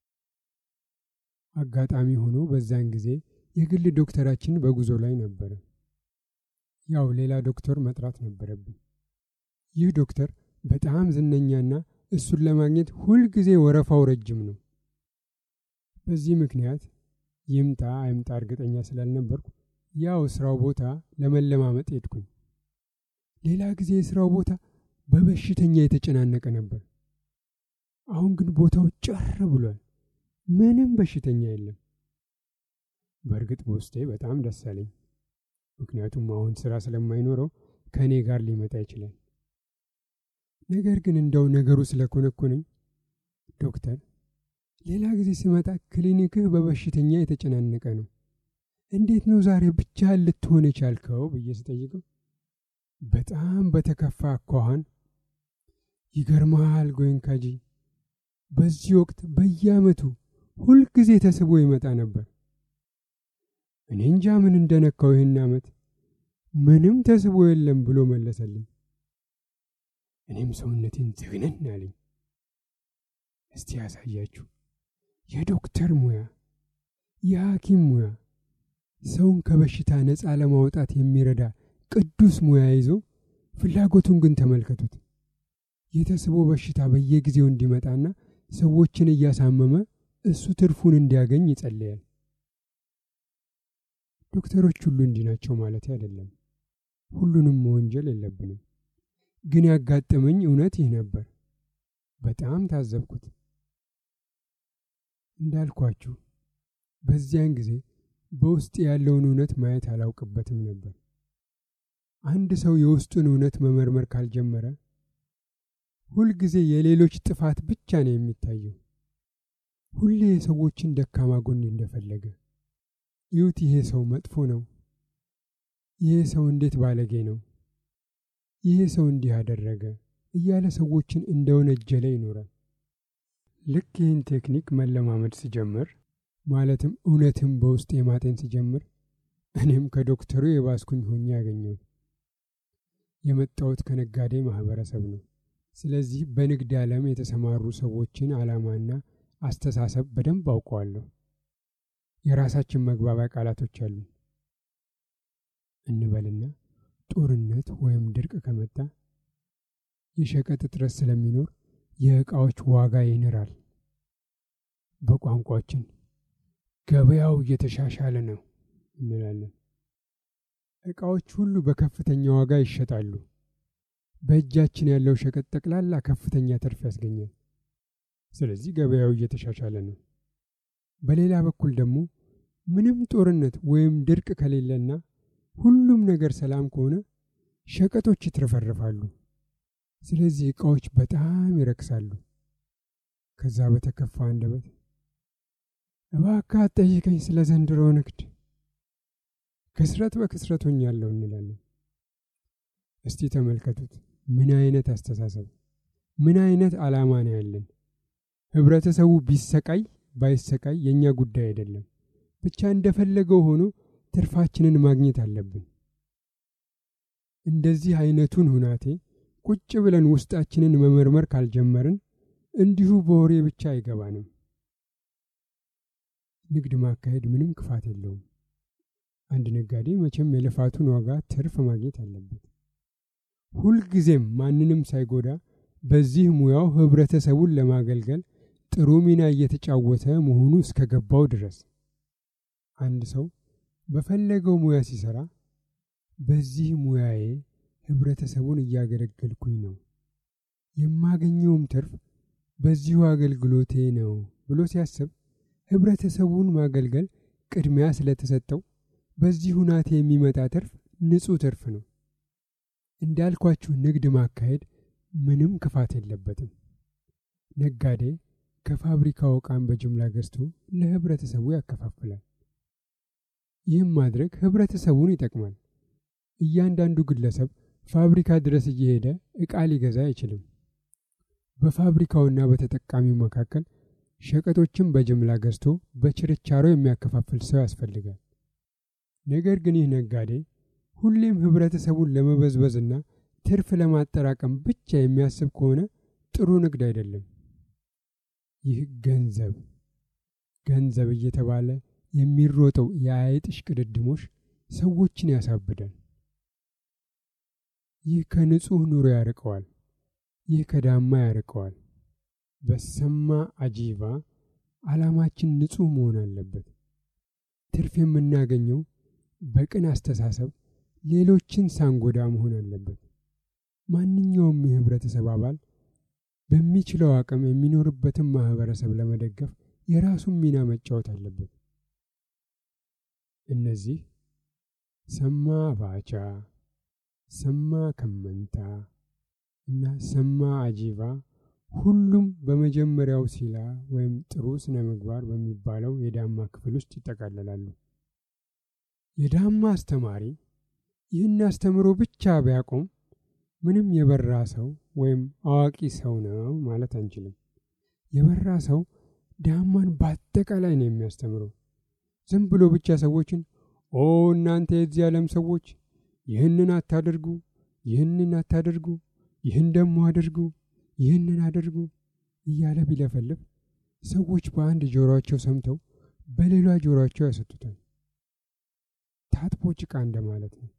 አጋጣሚ ሆኖ በዛን ጊዜ የግል ዶክተራችን በጉዞ ላይ ነበረ። ያው ሌላ ዶክተር መጥራት ነበረብን። ይህ ዶክተር በጣም ዝነኛና እሱን ለማግኘት ሁልጊዜ ወረፋው ረጅም ነው። በዚህ ምክንያት ይምጣ አይምጣ እርግጠኛ ስላልነበርኩ ያው ስራው ቦታ ለመለማመጥ ሄድኩኝ። ሌላ ጊዜ የስራው ቦታ በበሽተኛ የተጨናነቀ ነበር። አሁን ግን ቦታው ጭር ብሏል። ምንም በሽተኛ የለም። በእርግጥ በውስጤ በጣም ደስ አለኝ። ምክንያቱም አሁን ስራ ስለማይኖረው ከእኔ ጋር ሊመጣ ይችላል። ነገር ግን እንደው ነገሩ ስለኮነኮነኝ ዶክተር፣ ሌላ ጊዜ ስመጣ ክሊኒክህ በበሽተኛ የተጨናነቀ ነው፣ እንዴት ነው ዛሬ ብቻህን ልትሆን የቻልከው ብዬ ስጠይቀው በጣም በተከፋ አኳኋን ይገርመሃል ጎይንካጂ፣ በዚህ ወቅት በየዓመቱ ሁልጊዜ ተስቦ ይመጣ ነበር። እኔ እንጃ ምን እንደነካው ይህን ዓመት ምንም ተስቦ የለም ብሎ መለሰልኝ። እኔም ሰውነቴን ዝግንን አለኝ። እስቲ ያሳያችሁ። የዶክተር ሙያ፣ የሐኪም ሙያ፣ ሰውን ከበሽታ ነፃ ለማውጣት የሚረዳ ቅዱስ ሙያ ይዞ ፍላጎቱን ግን ተመልከቱት። የተስቦ በሽታ በየጊዜው እንዲመጣና ሰዎችን እያሳመመ እሱ ትርፉን እንዲያገኝ ይጸልያል። ዶክተሮች ሁሉ እንዲህ ናቸው ማለት አይደለም። ሁሉንም መወንጀል የለብንም። ግን ያጋጠመኝ እውነት ይህ ነበር። በጣም ታዘብኩት። እንዳልኳችሁ በዚያን ጊዜ በውስጥ ያለውን እውነት ማየት አላውቅበትም ነበር። አንድ ሰው የውስጡን እውነት መመርመር ካልጀመረ ሁልጊዜ የሌሎች ጥፋት ብቻ ነው የሚታየው። ሁሌ የሰዎችን ደካማ ጎን እንደፈለገ ይሁት፣ ይሄ ሰው መጥፎ ነው፣ ይሄ ሰው እንዴት ባለጌ ነው፣ ይሄ ሰው እንዲህ አደረገ እያለ ሰዎችን እንደወነጀለ ይኖራል። ልክ ይህን ቴክኒክ መለማመድ ስጀምር ማለትም እውነትም በውስጥ የማጤን ስጀምር እኔም ከዶክተሩ የባስኩኝ ሆኜ ያገኘሁት። የመጣሁት ከነጋዴ ማህበረሰብ ነው። ስለዚህ በንግድ ዓለም የተሰማሩ ሰዎችን ዓላማና አስተሳሰብ በደንብ አውቀዋለሁ። የራሳችን መግባቢያ ቃላቶች አሉ እንበልና ጦርነት ወይም ድርቅ ከመጣ የሸቀጥ እጥረት ስለሚኖር የዕቃዎች ዋጋ ይንራል። በቋንቋችን ገበያው እየተሻሻለ ነው እንላለን። ዕቃዎች ሁሉ በከፍተኛ ዋጋ ይሸጣሉ። በእጃችን ያለው ሸቀጥ ጠቅላላ ከፍተኛ ትርፍ ያስገኛል። ስለዚህ ገበያው እየተሻሻለ ነው። በሌላ በኩል ደግሞ ምንም ጦርነት ወይም ድርቅ ከሌለና ሁሉም ነገር ሰላም ከሆነ ሸቀጦች ይትረፈረፋሉ። ስለዚህ ዕቃዎች በጣም ይረክሳሉ። ከዛ በተከፋ አንደበት እባክህ አትጠይቀኝ ስለ ዘንድሮ ንግድ፣ ክስረት በክስረት ሆኛለሁ እንላለን። እስቲ ተመልከቱት። ምን አይነት አስተሳሰብ፣ ምን አይነት ዓላማ ነው ያለን? ህብረተሰቡ ቢሰቃይ ባይሰቃይ የእኛ ጉዳይ አይደለም። ብቻ እንደፈለገው ሆኖ ትርፋችንን ማግኘት አለብን። እንደዚህ አይነቱን ሁናቴ ቁጭ ብለን ውስጣችንን መመርመር ካልጀመርን እንዲሁ በወሬ ብቻ አይገባንም። ንግድ ማካሄድ ምንም ክፋት የለውም። አንድ ነጋዴ መቼም የልፋቱን ዋጋ ትርፍ ማግኘት አለበት። ሁልጊዜም ማንንም ሳይጎዳ በዚህ ሙያው ህብረተሰቡን ለማገልገል ጥሩ ሚና እየተጫወተ መሆኑ እስከገባው ድረስ አንድ ሰው በፈለገው ሙያ ሲሰራ በዚህ ሙያዬ ህብረተሰቡን እያገለገልኩኝ ነው፣ የማገኘውም ትርፍ በዚሁ አገልግሎቴ ነው ብሎ ሲያስብ ህብረተሰቡን ማገልገል ቅድሚያ ስለተሰጠው በዚህ ሁናቴ የሚመጣ ትርፍ ንጹሕ ትርፍ ነው። እንዳልኳችሁ ንግድ ማካሄድ ምንም ክፋት የለበትም። ነጋዴ ከፋብሪካው ዕቃን በጅምላ ገዝቶ ለህብረተሰቡ ያከፋፍላል። ይህም ማድረግ ህብረተሰቡን ይጠቅማል። እያንዳንዱ ግለሰብ ፋብሪካ ድረስ እየሄደ ዕቃ ሊገዛ አይችልም። በፋብሪካውና በተጠቃሚው መካከል ሸቀጦችን በጅምላ ገዝቶ በችርቻሮ የሚያከፋፍል ሰው ያስፈልጋል። ነገር ግን ይህ ነጋዴ ሁሌም ህብረተሰቡን ለመበዝበዝና ትርፍ ለማጠራቀም ብቻ የሚያስብ ከሆነ ጥሩ ንግድ አይደለም። ይህ ገንዘብ ገንዘብ እየተባለ የሚሮጠው የአይጥ እሽቅድድሞሽ ሰዎችን ያሳብዳል። ይህ ከንጹሕ ኑሮ ያርቀዋል። ይህ ከዳማ ያርቀዋል። በሰማ አጂባ ዓላማችን ንጹሕ መሆን አለበት። ትርፍ የምናገኘው በቅን አስተሳሰብ ሌሎችን ሳንጎዳ መሆን አለበት። ማንኛውም የህብረተሰብ አባል በሚችለው አቅም የሚኖርበትን ማህበረሰብ ለመደገፍ የራሱን ሚና መጫወት አለበት። እነዚህ ሰማ ባቻ፣ ሰማ ከመንታ እና ሰማ አጂባ ሁሉም በመጀመሪያው ሲላ ወይም ጥሩ ስነ ምግባር በሚባለው የዳማ ክፍል ውስጥ ይጠቃለላሉ። የዳማ አስተማሪ ይህን አስተምሮ ብቻ ቢያቆም ምንም የበራ ሰው ወይም አዋቂ ሰው ነው ማለት አንችልም። የበራ ሰው ዳማን በአጠቃላይ ነው የሚያስተምረው። ዝም ብሎ ብቻ ሰዎችን ኦ እናንተ የዚህ ዓለም ሰዎች ይህንን አታደርጉ፣ ይህንን አታደርጉ፣ ይህን ደግሞ አድርጉ፣ ይህንን አድርጉ እያለ ቢለፈልፍ ሰዎች በአንድ ጆሮአቸው ሰምተው በሌላ ጆሮአቸው ያሰጡታል። ታጥቦ ጭቃ እንደማለት ነው።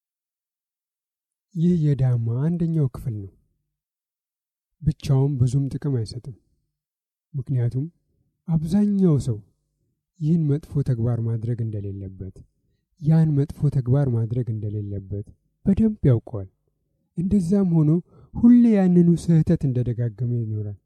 ይህ የዳማ አንደኛው ክፍል ነው። ብቻውም ብዙም ጥቅም አይሰጥም። ምክንያቱም አብዛኛው ሰው ይህን መጥፎ ተግባር ማድረግ እንደሌለበት፣ ያን መጥፎ ተግባር ማድረግ እንደሌለበት በደንብ ያውቀዋል። እንደዛም ሆኖ ሁሌ ያንኑ ስህተት እንደደጋገመ ይኖራል።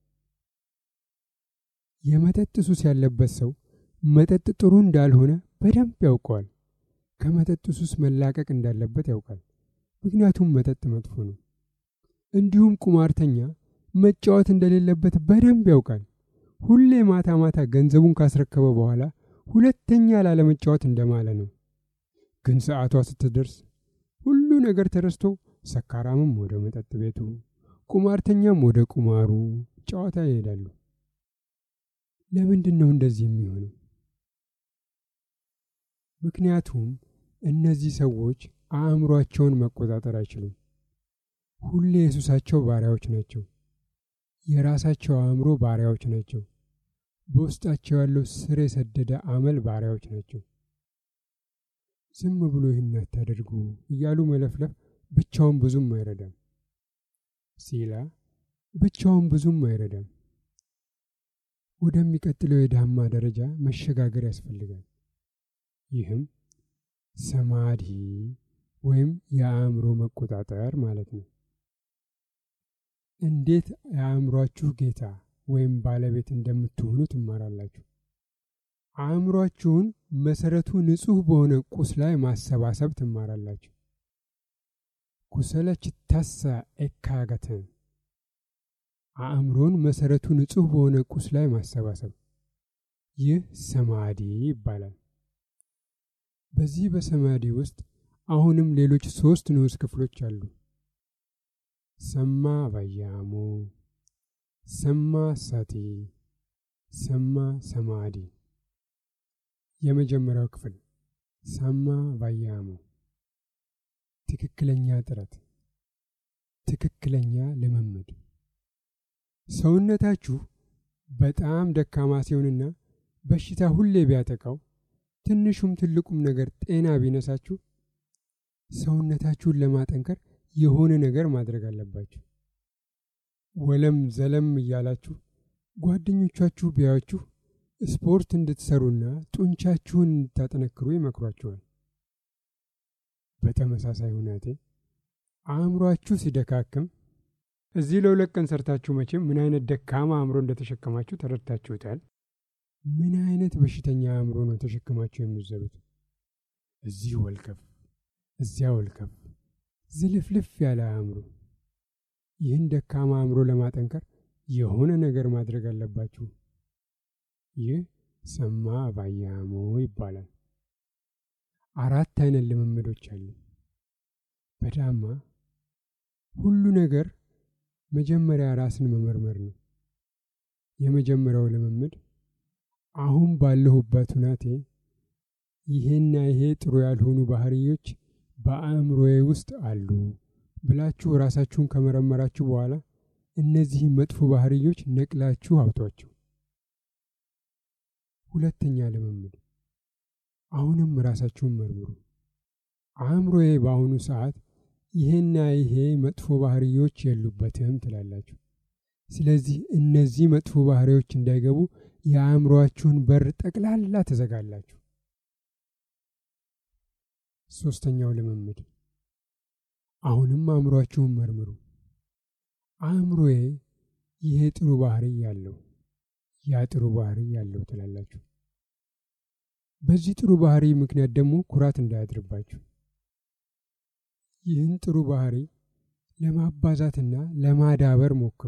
የመጠጥ ሱስ ያለበት ሰው መጠጥ ጥሩ እንዳልሆነ በደንብ ያውቀዋል። ከመጠጥ ሱስ መላቀቅ እንዳለበት ያውቃል። ምክንያቱም መጠጥ መጥፎ ነው። እንዲሁም ቁማርተኛ መጫወት እንደሌለበት በደንብ ያውቃል። ሁሌ ማታ ማታ ገንዘቡን ካስረከበ በኋላ ሁለተኛ ላለመጫወት እንደማለ ነው። ግን ሰዓቷ ስትደርስ ሁሉ ነገር ተረስቶ ሰካራምም ወደ መጠጥ ቤቱ፣ ቁማርተኛም ወደ ቁማሩ ጨዋታ ይሄዳሉ። ለምንድን ነው እንደዚህ የሚሆነው? ምክንያቱም እነዚህ ሰዎች አእምሯቸውን መቆጣጠር አይችሉም። ሁሌ የሱሳቸው ባሪያዎች ናቸው። የራሳቸው አእምሮ ባሪያዎች ናቸው። በውስጣቸው ያለው ስር የሰደደ አመል ባሪያዎች ናቸው። ዝም ብሎ ይህን አታደርጉ እያሉ መለፍለፍ ብቻውን ብዙም አይረዳም። ሲላ ብቻውን ብዙም አይረዳም። ወደሚቀጥለው የዳማ ደረጃ መሸጋገር ያስፈልጋል። ይህም ሰማዲ ወይም የአእምሮ መቆጣጠር ማለት ነው። እንዴት የአእምሯችሁ ጌታ ወይም ባለቤት እንደምትሆኑ ትማራላችሁ። አእምሯችሁን መሰረቱ ንጹሕ በሆነ ቁስ ላይ ማሰባሰብ ትማራላችሁ። ኩሰለ ችታሳ ኤካገተን አእምሮን መሰረቱ ንጹሕ በሆነ ቁስ ላይ ማሰባሰብ፣ ይህ ሰማዲ ይባላል። በዚህ በሰማዲ ውስጥ አሁንም ሌሎች ሶስት ንዑስ ክፍሎች አሉ። ሰማ ባያሙ፣ ሰማ ሳቲ፣ ሰማ ሰማዲ። የመጀመሪያው ክፍል ሰማ ባያሙ፣ ትክክለኛ ጥረት፣ ትክክለኛ ልምምድ። ሰውነታችሁ በጣም ደካማ ሲሆንና በሽታ ሁሌ ቢያጠቃው ትንሹም ትልቁም ነገር ጤና ቢነሳችሁ ሰውነታችሁን ለማጠንከር የሆነ ነገር ማድረግ አለባችሁ። ወለም ዘለም እያላችሁ ጓደኞቻችሁ ቢያችሁ ስፖርት እንድትሰሩና ጡንቻችሁን እንድታጠነክሩ ይመክሯችኋል። በተመሳሳይ ሁናቴ አእምሯችሁ ሲደካክም እዚህ ለሁለት ቀን ሰርታችሁ መቼም ምን አይነት ደካማ አእምሮ እንደተሸከማችሁ ተረድታችሁታል። ምን አይነት በሽተኛ አእምሮ ነው ተሸክማችሁ የምትዘሩት? እዚህ ወልከፍ፣ እዚያ ወልከፍ፣ ዝልፍልፍ ያለ አእምሮ። ይህን ደካማ አእምሮ ለማጠንከር የሆነ ነገር ማድረግ አለባችሁ። ይህ ሰማ ባያሞ ይባላል። አራት አይነት ልምምዶች አሉ። በዳማ ሁሉ ነገር መጀመሪያ ራስን መመርመር ነው። የመጀመሪያው ልምምድ አሁን ባለሁበት ሁናቴ ይሄና ይሄ ጥሩ ያልሆኑ ባህሪዮች በአእምሮዬ ውስጥ አሉ ብላችሁ ራሳችሁን ከመረመራችሁ በኋላ እነዚህ መጥፎ ባህሪዮች ነቅላችሁ አውጧቸው። ሁለተኛ ልምምድ አሁንም ራሳችሁን መርምሩ። አእምሮዬ በአሁኑ ሰዓት ይሄና ይሄ መጥፎ ባህሪዮች የሉበትም ትላላችሁ። ስለዚህ እነዚህ መጥፎ ባህሪዎች እንዳይገቡ የአእምሮአችሁን በር ጠቅላላ ትዘጋላችሁ። ሶስተኛው ልምምድ አሁንም አእምሮአችሁን መርምሩ። አእምሮዬ ይሄ ጥሩ ባህሪ ያለው ያ ጥሩ ባህሪ ያለው ትላላችሁ። በዚህ ጥሩ ባህሪ ምክንያት ደግሞ ኩራት እንዳያድርባችሁ ይህን ጥሩ ባህሪ ለማባዛትና ለማዳበር ሞክሩ።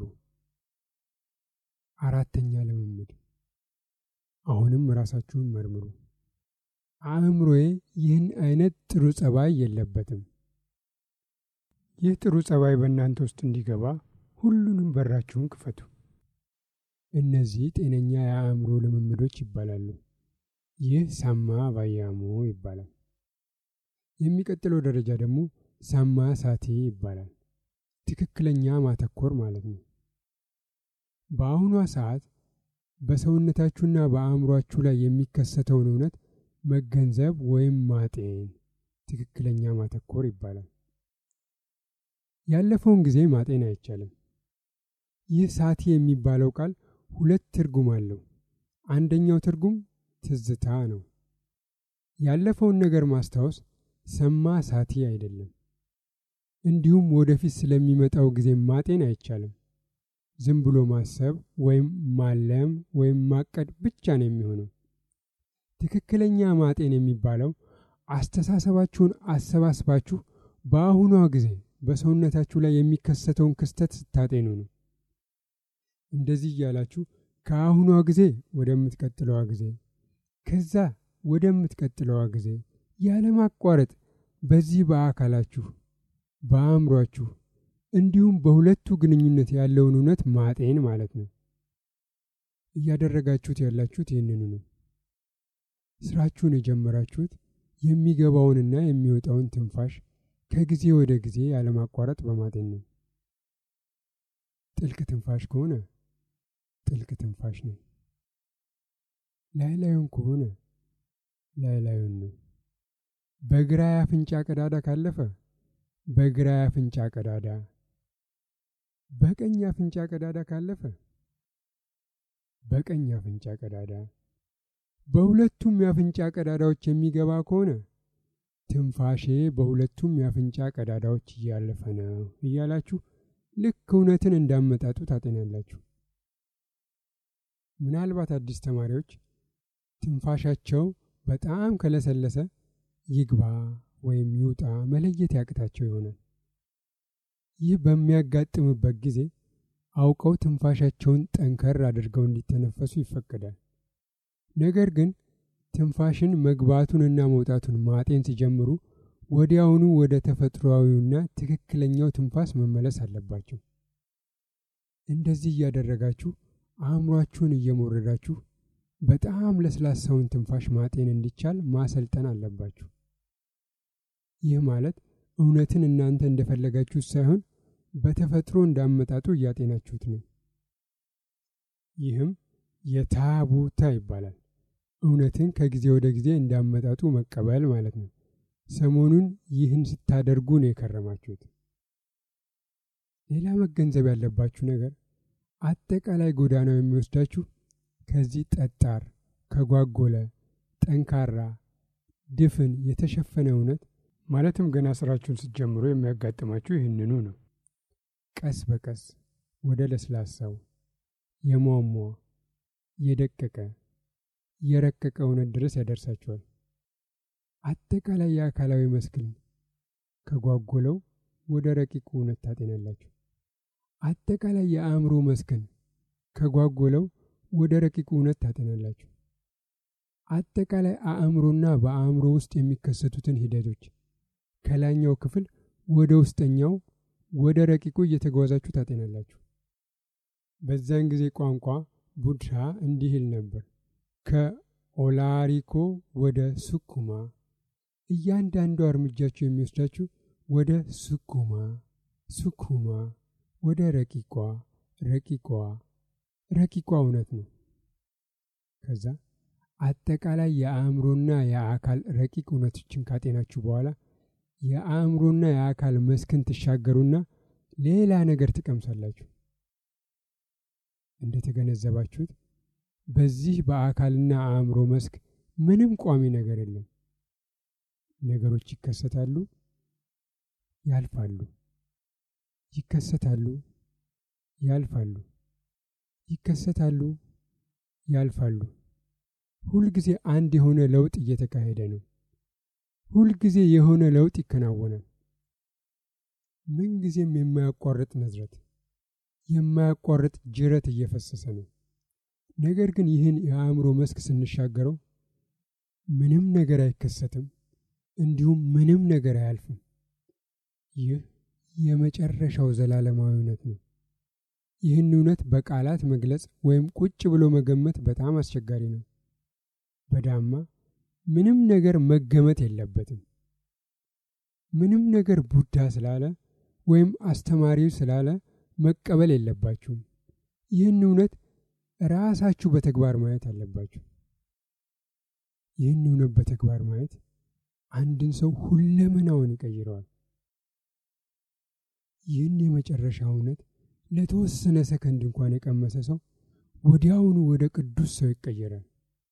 አራተኛ ልምምድ አሁንም ራሳችሁን መርምሩ። አእምሮዬ ይህን አይነት ጥሩ ጸባይ የለበትም። ይህ ጥሩ ጸባይ በእናንተ ውስጥ እንዲገባ ሁሉንም በራችሁን ክፈቱ። እነዚህ ጤነኛ የአእምሮ ልምምዶች ይባላሉ። ይህ ሳማ ባያሞ ይባላል። የሚቀጥለው ደረጃ ደግሞ ሳማ ሳቴ ይባላል። ትክክለኛ ማተኮር ማለት ነው። በአሁኗ ሰዓት በሰውነታችሁና በአእምሯችሁ ላይ የሚከሰተውን እውነት መገንዘብ ወይም ማጤን ትክክለኛ ማተኮር ይባላል። ያለፈውን ጊዜ ማጤን አይቻልም። ይህ ሳቲ የሚባለው ቃል ሁለት ትርጉም አለው። አንደኛው ትርጉም ትዝታ ነው። ያለፈውን ነገር ማስታወስ ሰማ ሳቲ አይደለም። እንዲሁም ወደፊት ስለሚመጣው ጊዜ ማጤን አይቻልም። ዝም ብሎ ማሰብ ወይም ማለም ወይም ማቀድ ብቻ ነው የሚሆነው። ትክክለኛ ማጤን የሚባለው አስተሳሰባችሁን አሰባስባችሁ በአሁኗ ጊዜ በሰውነታችሁ ላይ የሚከሰተውን ክስተት ስታጤኑ ነው። እንደዚህ እያላችሁ ከአሁኗ ጊዜ ወደምትቀጥለዋ ጊዜ ከዛ ወደምትቀጥለዋ ጊዜ ያለማቋረጥ በዚህ በአካላችሁ በአእምሯችሁ እንዲሁም በሁለቱ ግንኙነት ያለውን እውነት ማጤን ማለት ነው። እያደረጋችሁት ያላችሁት ይህንኑ ነው። ስራችሁን የጀመራችሁት የሚገባውንና የሚወጣውን ትንፋሽ ከጊዜ ወደ ጊዜ ያለማቋረጥ በማጤን ነው። ጥልቅ ትንፋሽ ከሆነ ጥልቅ ትንፋሽ ነው። ላይ ላዩን ከሆነ ላይ ላዩን ነው። በግራ የአፍንጫ ቀዳዳ ካለፈ በግራ የአፍንጫ ቀዳዳ፣ በቀኝ የአፍንጫ ቀዳዳ ካለፈ በቀኝ የአፍንጫ ቀዳዳ፣ በሁለቱም የአፍንጫ ቀዳዳዎች የሚገባ ከሆነ ትንፋሼ በሁለቱም የአፍንጫ ቀዳዳዎች እያለፈ ነው እያላችሁ ልክ እውነትን እንዳመጣጡ ታጤናላችሁ። ምናልባት አዲስ ተማሪዎች ትንፋሻቸው በጣም ከለሰለሰ ይግባ ወይም ይውጣ መለየት ያቅታቸው ይሆናል። ይህ በሚያጋጥምበት ጊዜ አውቀው ትንፋሻቸውን ጠንከር አድርገው እንዲተነፈሱ ይፈቀዳል። ነገር ግን ትንፋሽን መግባቱንና መውጣቱን ማጤን ሲጀምሩ ወዲያውኑ ወደ ተፈጥሮአዊውና ትክክለኛው ትንፋስ መመለስ አለባቸው። እንደዚህ እያደረጋችሁ አእምሯችሁን እየሞረዳችሁ በጣም ለስላሳውን ትንፋሽ ማጤን እንዲቻል ማሰልጠን አለባችሁ። ይህ ማለት እውነትን እናንተ እንደፈለጋችሁት ሳይሆን በተፈጥሮ እንዳመጣጡ እያጤናችሁት ነው። ይህም የታቡታ ይባላል። እውነትን ከጊዜ ወደ ጊዜ እንዳመጣጡ መቀበል ማለት ነው። ሰሞኑን ይህን ስታደርጉ ነው የከረማችሁት። ሌላ መገንዘብ ያለባችሁ ነገር አጠቃላይ ጎዳናው የሚወስዳችሁ ከዚህ ጠጣር፣ ከጓጎለ፣ ጠንካራ፣ ድፍን የተሸፈነ እውነት ማለትም ገና ስራችሁን ስትጀምሩ የሚያጋጥማችሁ ይህንኑ ነው። ቀስ በቀስ ወደ ለስላሳው የሟሟ የደቀቀ የረቀቀ እውነት ድረስ ያደርሳችኋል። አጠቃላይ የአካላዊ መስክን ከጓጎለው ወደ ረቂቁ እውነት ታጤናላችሁ። አጠቃላይ የአእምሮ መስክን ከጓጎለው ወደ ረቂቁ እውነት ታጤናላችሁ። አጠቃላይ አእምሮና በአእምሮ ውስጥ የሚከሰቱትን ሂደቶች ከላይኛው ክፍል ወደ ውስጠኛው ወደ ረቂቁ እየተጓዛችሁ ታጤናላችሁ። በዚያን ጊዜ ቋንቋ ቡድሃ እንዲህ ይል ነበር፣ ከኦላሪኮ ወደ ሱኩማ። እያንዳንዱ እርምጃችሁ የሚወስዳችሁ ወደ ሱኩማ፣ ሱኩማ፣ ወደ ረቂቋ፣ ረቂቋ፣ ረቂቋ እውነት ነው። ከዛ አጠቃላይ የአእምሮና የአካል ረቂቅ እውነቶችን ካጤናችሁ በኋላ የአእምሮና የአካል መስክን ትሻገሩና ሌላ ነገር ትቀምሳላችሁ። እንደተገነዘባችሁት በዚህ በአካልና አእምሮ መስክ ምንም ቋሚ ነገር የለም። ነገሮች ይከሰታሉ፣ ያልፋሉ፣ ይከሰታሉ፣ ያልፋሉ፣ ይከሰታሉ፣ ያልፋሉ። ሁልጊዜ አንድ የሆነ ለውጥ እየተካሄደ ነው። ሁልጊዜ የሆነ ለውጥ ይከናወናል። ምንጊዜም የማያቋርጥ ነዝረት፣ የማያቋርጥ ጅረት እየፈሰሰ ነው። ነገር ግን ይህን የአእምሮ መስክ ስንሻገረው ምንም ነገር አይከሰትም፣ እንዲሁም ምንም ነገር አያልፍም። ይህ የመጨረሻው ዘላለማዊ እውነት ነው። ይህን እውነት በቃላት መግለጽ ወይም ቁጭ ብሎ መገመት በጣም አስቸጋሪ ነው። በዳማ ምንም ነገር መገመት የለበትም። ምንም ነገር ቡዳ ስላለ ወይም አስተማሪው ስላለ መቀበል የለባችሁም። ይህን እውነት ራሳችሁ በተግባር ማየት አለባችሁ። ይህን እውነት በተግባር ማየት አንድን ሰው ሁለመናውን ይቀይረዋል። ይህን የመጨረሻ እውነት ለተወሰነ ሰከንድ እንኳን የቀመሰ ሰው ወዲያውኑ ወደ ቅዱስ ሰው ይቀየራል።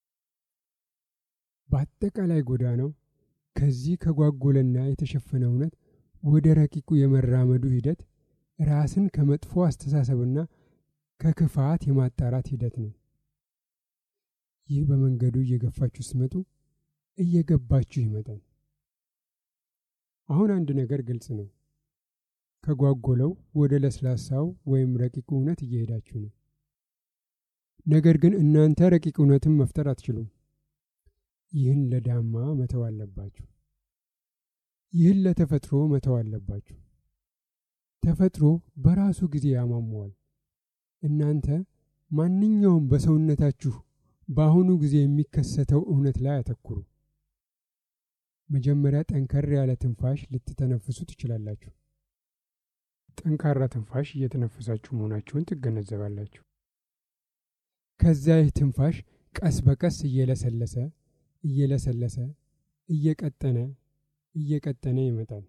በአጠቃላይ ጎዳናው ከዚህ ከጓጎለና የተሸፈነ እውነት ወደ ረቂቁ የመራመዱ ሂደት ራስን ከመጥፎ አስተሳሰብና ከክፋት የማጣራት ሂደት ነው። ይህ በመንገዱ እየገፋችሁ ስትመጡ እየገባችሁ ይመጣል። አሁን አንድ ነገር ግልጽ ነው። ከጓጎለው ወደ ለስላሳው ወይም ረቂቁ እውነት እየሄዳችሁ ነው። ነገር ግን እናንተ ረቂቅ እውነትን መፍጠር አትችሉም። ይህን ለዳማ መተው አለባችሁ። ይህን ለተፈጥሮ መተው አለባችሁ። ተፈጥሮ በራሱ ጊዜ ያሟሟዋል። እናንተ ማንኛውም በሰውነታችሁ በአሁኑ ጊዜ የሚከሰተው እውነት ላይ አተኩሩ። መጀመሪያ ጠንከር ያለ ትንፋሽ ልትተነፍሱ ትችላላችሁ። ጠንካራ ትንፋሽ እየተነፈሳችሁ መሆናችሁን ትገነዘባላችሁ። ከዚያ ይህ ትንፋሽ ቀስ በቀስ እየለሰለሰ እየለሰለሰ እየቀጠነ እየቀጠነ ይመጣል።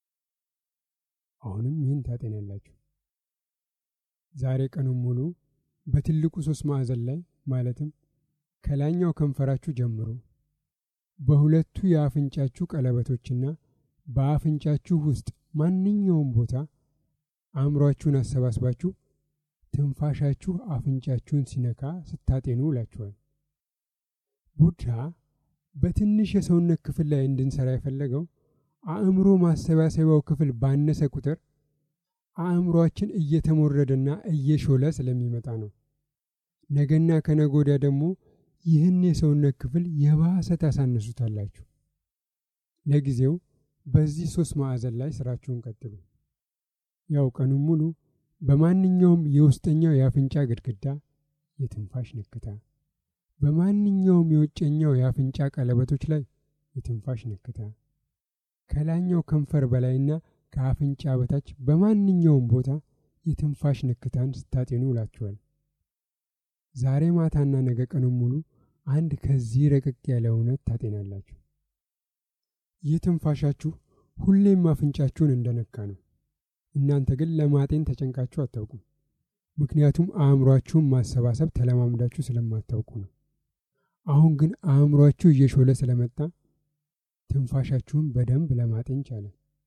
አሁንም ይህን ታጤናላችሁ። ዛሬ ቀኑን ሙሉ በትልቁ ሶስት ማዕዘን ላይ ማለትም ከላይኛው ከንፈራችሁ ጀምሮ በሁለቱ የአፍንጫችሁ ቀለበቶችና በአፍንጫችሁ ውስጥ ማንኛውም ቦታ አእምሯችሁን አሰባስባችሁ ትንፋሻችሁ አፍንጫችሁን ሲነካ ስታጤኑ ውላችኋል። ቡድሃ በትንሽ የሰውነት ክፍል ላይ እንድንሰራ የፈለገው አእምሮ ማሰባሰቢያው ክፍል ባነሰ ቁጥር አእምሯችን እየተሞረደና እየሾለ ስለሚመጣ ነው። ነገና ከነገ ወዲያ ደግሞ ይህን የሰውነት ክፍል የባሰ ታሳንሱታላችሁ። ለጊዜው በዚህ ሶስት ማዕዘን ላይ ስራችሁን ቀጥሉ። ያው ቀኑን ሙሉ በማንኛውም የውስጠኛው የአፍንጫ ግድግዳ የትንፋሽ ንክታ፣ በማንኛውም የውጨኛው የአፍንጫ ቀለበቶች ላይ የትንፋሽ ንክታ፣ ከላይኛው ከንፈር በላይና ከአፍንጫ በታች በማንኛውም ቦታ የትንፋሽ ንክታን ስታጤኑ ውላችኋል። ዛሬ ማታና ነገ ቀኑን ሙሉ አንድ ከዚህ ረቀቅ ያለ እውነት ታጤናላችሁ። ይህ ትንፋሻችሁ ሁሌም አፍንጫችሁን እንደነካ ነው። እናንተ ግን ለማጤን ተጨንቃችሁ አታውቁም። ምክንያቱም አእምሯችሁን ማሰባሰብ ተለማምዳችሁ ስለማታውቁ ነው። አሁን ግን አእምሯችሁ እየሾለ ስለመጣ ትንፋሻችሁን በደንብ ለማጤን ቻለ።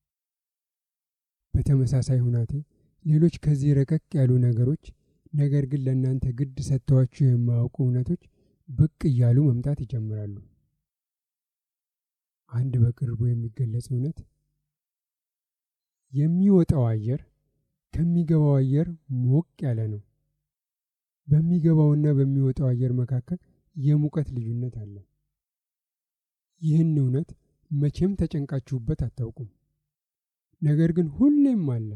በተመሳሳይ ሁናቴ ሌሎች ከዚህ ረቀቅ ያሉ ነገሮች ነገር ግን ለእናንተ ግድ ሰጥተዋችሁ የማያውቁ እውነቶች ብቅ እያሉ መምጣት ይጀምራሉ። አንድ በቅርቡ የሚገለጽ እውነት የሚወጣው አየር ከሚገባው አየር ሞቅ ያለ ነው። በሚገባውና በሚወጣው አየር መካከል የሙቀት ልዩነት አለ። ይህን እውነት መቼም ተጨንቃችሁበት አታውቁም። ነገር ግን ሁሌም አለ።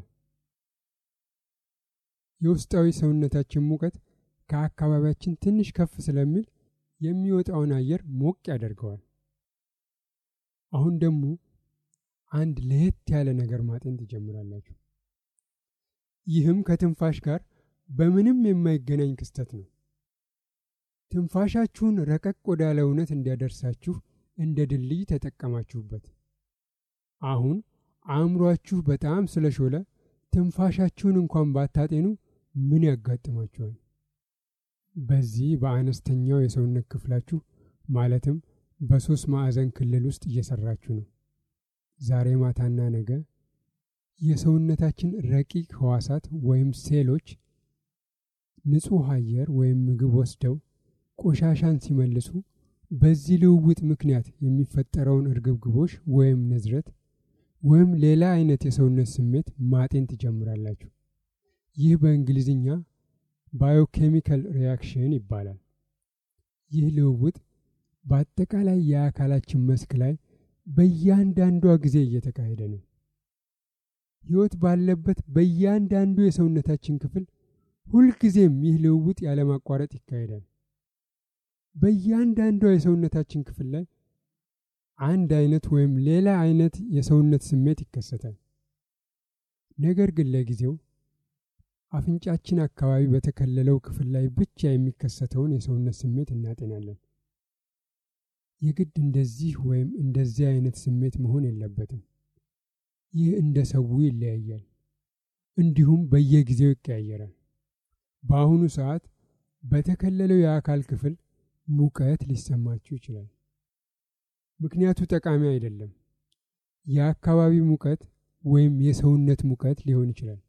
የውስጣዊ ሰውነታችን ሙቀት ከአካባቢያችን ትንሽ ከፍ ስለሚል የሚወጣውን አየር ሞቅ ያደርገዋል። አሁን ደግሞ አንድ ለየት ያለ ነገር ማጤን ትጀምራላችሁ። ይህም ከትንፋሽ ጋር በምንም የማይገናኝ ክስተት ነው። ትንፋሻችሁን ረቀቅ ወዳለ እውነት እንዲያደርሳችሁ እንደ ድልድይ ተጠቀማችሁበት። አሁን አእምሯችሁ በጣም ስለሾለ ትንፋሻችሁን እንኳን ባታጤኑ ምን ያጋጥማችኋል? በዚህ በአነስተኛው የሰውነት ክፍላችሁ ማለትም በሶስት ማዕዘን ክልል ውስጥ እየሰራችሁ ነው። ዛሬ ማታና ነገ የሰውነታችን ረቂቅ ህዋሳት ወይም ሴሎች ንጹሕ አየር ወይም ምግብ ወስደው ቆሻሻን ሲመልሱ በዚህ ልውውጥ ምክንያት የሚፈጠረውን እርግብግቦሽ ወይም ንዝረት ወይም ሌላ አይነት የሰውነት ስሜት ማጤን ትጀምራላችሁ። ይህ በእንግሊዝኛ ባዮኬሚካል ሪያክሽን ይባላል። ይህ ልውውጥ በአጠቃላይ የአካላችን መስክ ላይ በእያንዳንዷ ጊዜ እየተካሄደ ነው። ሕይወት ባለበት በእያንዳንዱ የሰውነታችን ክፍል ሁልጊዜም ይህ ልውውጥ ያለማቋረጥ ይካሄዳል። በእያንዳንዷ የሰውነታችን ክፍል ላይ አንድ አይነት ወይም ሌላ አይነት የሰውነት ስሜት ይከሰታል። ነገር ግን ለጊዜው አፍንጫችን አካባቢ በተከለለው ክፍል ላይ ብቻ የሚከሰተውን የሰውነት ስሜት እናጤናለን። የግድ እንደዚህ ወይም እንደዚህ አይነት ስሜት መሆን የለበትም። ይህ እንደ ሰው ይለያያል፣ እንዲሁም በየጊዜው ይቀያየራል። በአሁኑ ሰዓት በተከለለው የአካል ክፍል ሙቀት ሊሰማችሁ ይችላል። ምክንያቱ ጠቃሚ አይደለም። የአካባቢ ሙቀት ወይም የሰውነት ሙቀት ሊሆን ይችላል።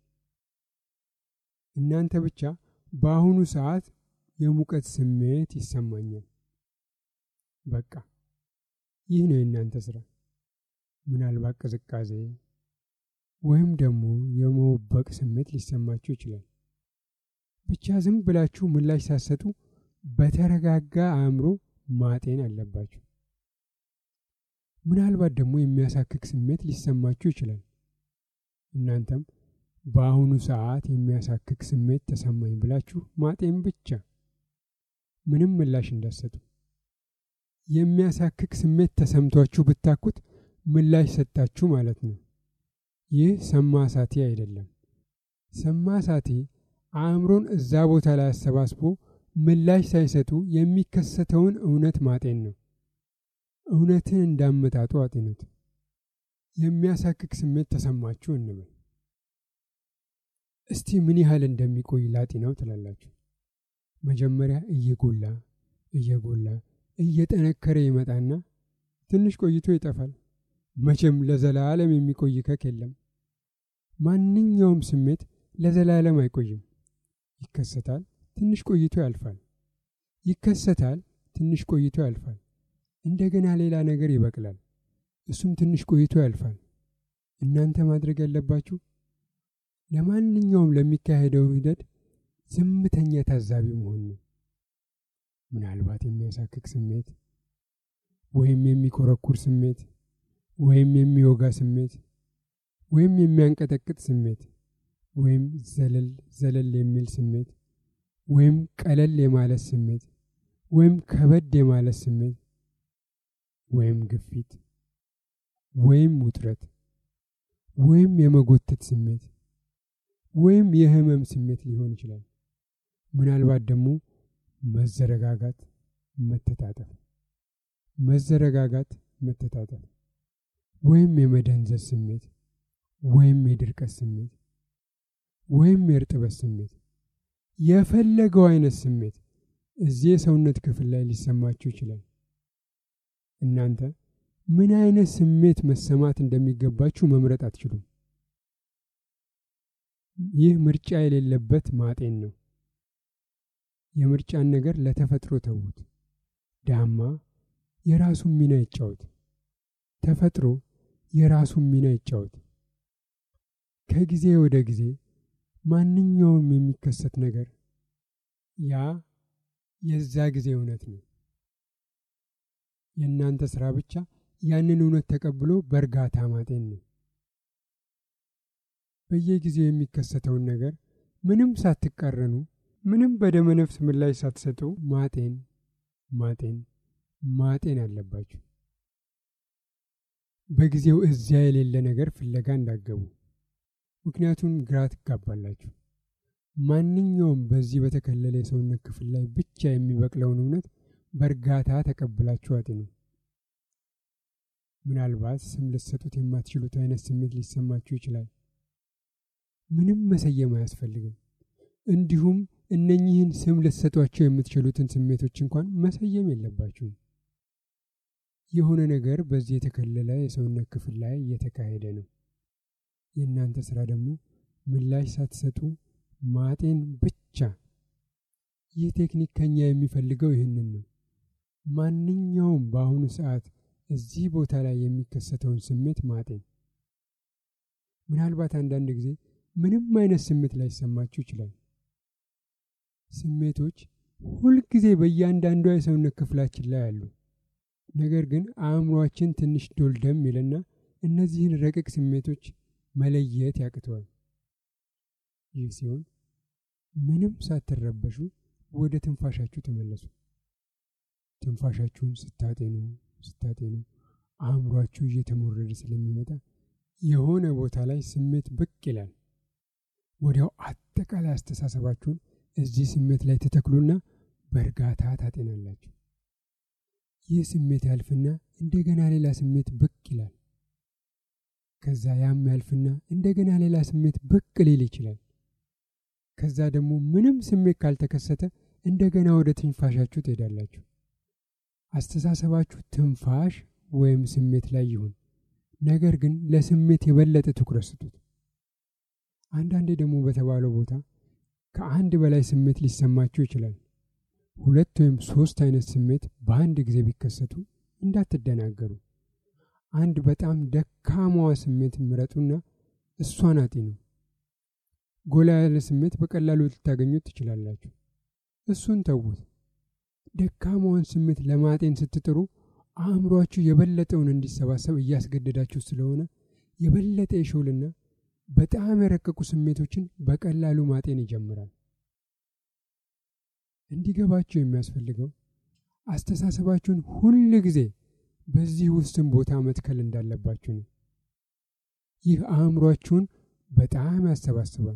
እናንተ ብቻ በአሁኑ ሰዓት የሙቀት ስሜት ይሰማኛል። በቃ ይህ ነው የእናንተ ስራ። ምናልባት ቅዝቃዜ ወይም ደግሞ የመወበቅ ስሜት ሊሰማችሁ ይችላል። ብቻ ዝም ብላችሁ ምላሽ ሳትሰጡ በተረጋጋ አእምሮ ማጤን አለባችሁ። ምናልባት ደግሞ የሚያሳክክ ስሜት ሊሰማችሁ ይችላል። እናንተም በአሁኑ ሰዓት የሚያሳክክ ስሜት ተሰማኝ ብላችሁ ማጤን ብቻ፣ ምንም ምላሽ እንዳትሰጡ። የሚያሳክክ ስሜት ተሰምቷችሁ ብታኩት ምላሽ ሰጣችሁ ማለት ነው። ይህ ሰማሳቴ አይደለም። ሰማሳቴ አእምሮን እዛ ቦታ ላይ አሰባስቦ ምላሽ ሳይሰጡ የሚከሰተውን እውነት ማጤን ነው። እውነትን እንዳመጣጡ አጤኑት። የሚያሳክክ ስሜት ተሰማችሁ እንበል። እስቲ ምን ያህል እንደሚቆይ ላጤናው ትላላችሁ። መጀመሪያ እየጎላ እየጎላ እየጠነከረ ይመጣና ትንሽ ቆይቶ ይጠፋል። መቼም ለዘላለም የሚቆይ ከክ የለም። ማንኛውም ስሜት ለዘላለም አይቆይም። ይከሰታል፣ ትንሽ ቆይቶ ያልፋል። ይከሰታል፣ ትንሽ ቆይቶ ያልፋል። እንደገና ሌላ ነገር ይበቅላል። እሱም ትንሽ ቆይቶ ያልፋል። እናንተ ማድረግ ያለባችሁ ለማንኛውም ለሚካሄደው ሂደት ዝምተኛ ታዛቢ መሆን ነው። ምናልባት የሚያሳክክ ስሜት ወይም የሚኮረኩር ስሜት ወይም የሚወጋ ስሜት ወይም የሚያንቀጠቅጥ ስሜት ወይም ዘለል ዘለል የሚል ስሜት ወይም ቀለል የማለት ስሜት ወይም ከበድ የማለት ስሜት ወይም ግፊት ወይም ውጥረት ወይም የመጎተት ስሜት ወይም የህመም ስሜት ሊሆን ይችላል። ምናልባት ደግሞ መዘረጋጋት፣ መተጣጠፍ፣ መዘረጋጋት፣ መተጣጠፍ ወይም የመደንዘዝ ስሜት ወይም የድርቀት ስሜት ወይም የእርጥበት ስሜት የፈለገው አይነት ስሜት እዚህ የሰውነት ክፍል ላይ ሊሰማችሁ ይችላል። እናንተ ምን አይነት ስሜት መሰማት እንደሚገባችሁ መምረጥ አትችሉም። ይህ ምርጫ የሌለበት ማጤን ነው። የምርጫን ነገር ለተፈጥሮ ተዉት። ዳማ የራሱን ሚና ይጫወት። ተፈጥሮ የራሱን ሚና ይጫወት። ከጊዜ ወደ ጊዜ ማንኛውም የሚከሰት ነገር ያ የዛ ጊዜ እውነት ነው። የእናንተ ስራ ብቻ ያንን እውነት ተቀብሎ በእርጋታ ማጤን ነው። በየጊዜው የሚከሰተውን ነገር ምንም ሳትቃረኑ፣ ምንም በደመነፍስ ምላሽ ሳትሰጡ ማጤን ማጤን ማጤን አለባችሁ። በጊዜው እዚያ የሌለ ነገር ፍለጋ እንዳገቡ፣ ምክንያቱም ግራ ትጋባላችሁ። ማንኛውም በዚህ በተከለለ የሰውነት ክፍል ላይ ብቻ የሚበቅለውን እውነት በእርጋታ ተቀብላችሁ አጤኑ። ምናልባት ስም ልትሰጡት የማትችሉት አይነት ስሜት ሊሰማችሁ ይችላል። ምንም መሰየም አያስፈልግም። እንዲሁም እነኚህን ስም ልትሰጧቸው የምትችሉትን ስሜቶች እንኳን መሰየም የለባችሁም። የሆነ ነገር በዚህ የተከለለ የሰውነት ክፍል ላይ እየተካሄደ ነው። የእናንተ ስራ ደግሞ ምላሽ ሳትሰጡ ማጤን ብቻ። ይህ ቴክኒክ ከኛ የሚፈልገው ይህንን ነው። ማንኛውም በአሁኑ ሰዓት እዚህ ቦታ ላይ የሚከሰተውን ስሜት ማጤን። ምናልባት አንዳንድ ጊዜ ምንም አይነት ስሜት ላይሰማችሁ ይችላል። ስሜቶች ሁልጊዜ በእያንዳንዷ የሰውነት ክፍላችን ላይ አሉ። ነገር ግን አእምሯችን ትንሽ ዶልደም ይልና እነዚህን ረቂቅ ስሜቶች መለየት ያቅተዋል። ይህ ሲሆን ምንም ሳትረበሹ ወደ ትንፋሻችሁ ተመለሱ። ትንፋሻችሁን ስታጤኑ ስታጤኑ አእምሯችሁ እየተሞረደ ስለሚመጣ የሆነ ቦታ ላይ ስሜት ብቅ ይላል። ወዲያው አጥ አጠቃላይ አስተሳሰባችሁን እዚህ ስሜት ላይ ትተክሉና በእርጋታ ታጤናላችሁ። ይህ ስሜት ያልፍና እንደገና ሌላ ስሜት ብቅ ይላል። ከዛ ያም ያልፍና እንደገና ሌላ ስሜት ብቅ ሊል ይችላል። ከዛ ደግሞ ምንም ስሜት ካልተከሰተ እንደገና ወደ ትንፋሻችሁ ትሄዳላችሁ። አስተሳሰባችሁ ትንፋሽ ወይም ስሜት ላይ ይሁን፣ ነገር ግን ለስሜት የበለጠ ትኩረት ስጡት። አንዳንዴ ደግሞ በተባለው ቦታ ከአንድ በላይ ስሜት ሊሰማችሁ ይችላል። ሁለት ወይም ሶስት አይነት ስሜት በአንድ ጊዜ ቢከሰቱ እንዳትደናገሩ። አንድ በጣም ደካማዋ ስሜት ምረጡና እሷን አጤኑ። ጎላ ያለ ስሜት በቀላሉ ልታገኙት ትችላላችሁ። እሱን ተዉት። ደካማውን ስሜት ለማጤን ስትጥሩ አእምሯችሁ የበለጠውን እንዲሰባሰብ እያስገደዳችሁ ስለሆነ የበለጠ የሾልና በጣም የረቀቁ ስሜቶችን በቀላሉ ማጤን ይጀምራል። እንዲገባችሁ የሚያስፈልገው አስተሳሰባችሁን ሁል ጊዜ በዚህ ውስን ቦታ መትከል እንዳለባችሁ ነው። ይህ አእምሯችሁን በጣም ያሰባስባል።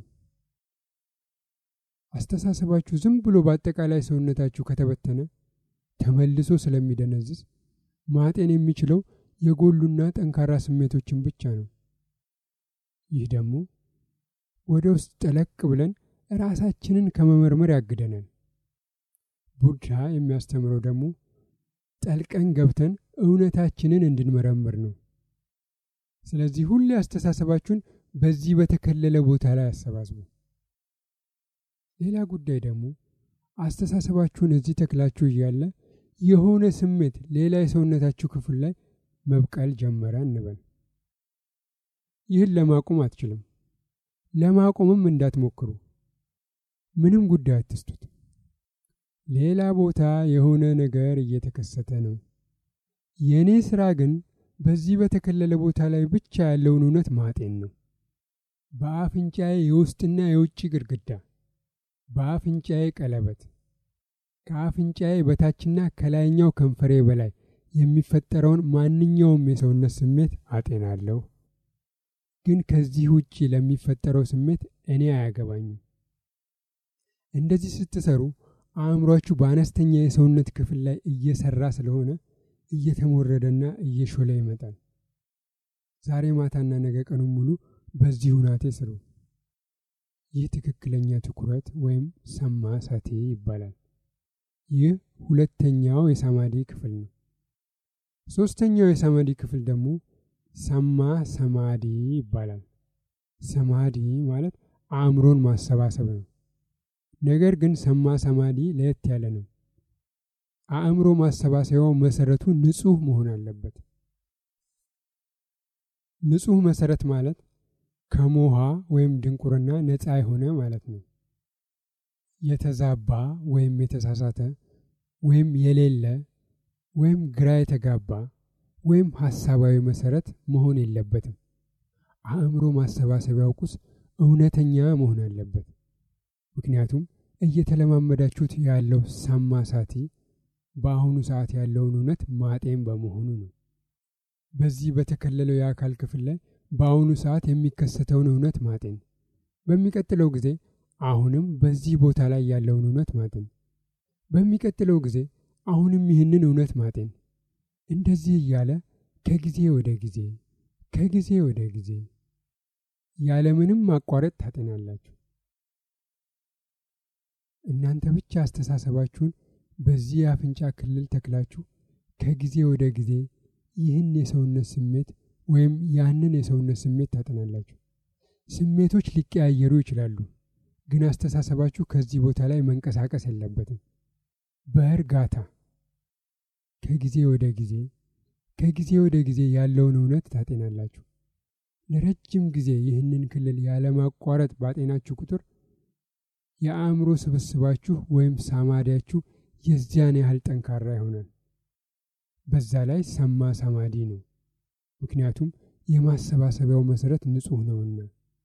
አስተሳሰባችሁ ዝም ብሎ በአጠቃላይ ሰውነታችሁ ከተበተነ ተመልሶ ስለሚደነዝዝ ማጤን የሚችለው የጎሉና ጠንካራ ስሜቶችን ብቻ ነው። ይህ ደግሞ ወደ ውስጥ ጠለቅ ብለን ራሳችንን ከመመርመር ያግደናል። ቡድሃ የሚያስተምረው ደግሞ ጠልቀን ገብተን እውነታችንን እንድንመረምር ነው። ስለዚህ ሁሌ አስተሳሰባችሁን በዚህ በተከለለ ቦታ ላይ አሰባስቡ። ሌላ ጉዳይ ደግሞ አስተሳሰባችሁን እዚህ ተክላችሁ እያለ የሆነ ስሜት ሌላ የሰውነታችሁ ክፍል ላይ መብቀል ጀመረ እንበል። ይህን ለማቆም አትችልም። ለማቆምም እንዳትሞክሩ። ምንም ጉዳይ አትስጡት። ሌላ ቦታ የሆነ ነገር እየተከሰተ ነው። የእኔ ሥራ ግን በዚህ በተከለለ ቦታ ላይ ብቻ ያለውን እውነት ማጤን ነው። በአፍንጫዬ የውስጥና የውጭ ግድግዳ፣ በአፍንጫዬ ቀለበት፣ ከአፍንጫዬ በታችና ከላይኛው ከንፈሬ በላይ የሚፈጠረውን ማንኛውም የሰውነት ስሜት አጤናለሁ። ግን ከዚህ ውጪ ለሚፈጠረው ስሜት እኔ አያገባኝም። እንደዚህ ስትሰሩ አእምሯችሁ በአነስተኛ የሰውነት ክፍል ላይ እየሰራ ስለሆነ እየተሞረደና እየሾለ ይመጣል። ዛሬ ማታና ነገ ቀኑን ሙሉ በዚህ ሁናቴ ስሩ። ይህ ትክክለኛ ትኩረት ወይም ሰማ ሳቴ ይባላል። ይህ ሁለተኛው የሳማዲ ክፍል ነው። ሶስተኛው የሳማዲ ክፍል ደግሞ ሰማ ሰማዲ ይባላል። ሰማዲ ማለት አእምሮን ማሰባሰብ ነው። ነገር ግን ሰማ ሰማዲ ለየት ያለ ነው። አእምሮ ማሰባሰቢያው መሰረቱ ንጹህ መሆን አለበት። ንጹህ መሰረት ማለት ከሞሃ ወይም ድንቁርና ነፃ የሆነ ማለት ነው። የተዛባ ወይም የተሳሳተ ወይም የሌለ ወይም ግራ የተጋባ ወይም ሀሳባዊ መሰረት መሆን የለበትም። አእምሮ ማሰባሰቢያው ቁስ እውነተኛ መሆን አለበት። ምክንያቱም እየተለማመዳችሁት ያለው ሰማ ሳቲ በአሁኑ ሰዓት ያለውን እውነት ማጤን በመሆኑ ነው። በዚህ በተከለለው የአካል ክፍል ላይ በአሁኑ ሰዓት የሚከሰተውን እውነት ማጤን፣ በሚቀጥለው ጊዜ አሁንም በዚህ ቦታ ላይ ያለውን እውነት ማጤን፣ በሚቀጥለው ጊዜ አሁንም ይህንን እውነት ማጤን፣ እንደዚህ እያለ ከጊዜ ወደ ጊዜ ከጊዜ ወደ ጊዜ ያለምንም ማቋረጥ ታጤናላችሁ። እናንተ ብቻ አስተሳሰባችሁን በዚህ የአፍንጫ ክልል ተክላችሁ ከጊዜ ወደ ጊዜ ይህን የሰውነት ስሜት ወይም ያንን የሰውነት ስሜት ታጠናላችሁ። ስሜቶች ሊቀያየሩ ይችላሉ፣ ግን አስተሳሰባችሁ ከዚህ ቦታ ላይ መንቀሳቀስ የለበትም። በእርጋታ ከጊዜ ወደ ጊዜ ከጊዜ ወደ ጊዜ ያለውን እውነት ታጤናላችሁ። ለረጅም ጊዜ ይህንን ክልል ያለማቋረጥ ባጤናችሁ ቁጥር የአእምሮ ስብስባችሁ ወይም ሳማዲያችሁ የዚያን ያህል ጠንካራ ይሆናል። በዛ ላይ ሰማ ሰማዲ ነው፣ ምክንያቱም የማሰባሰቢያው መሰረት ንጹሕ ነውና።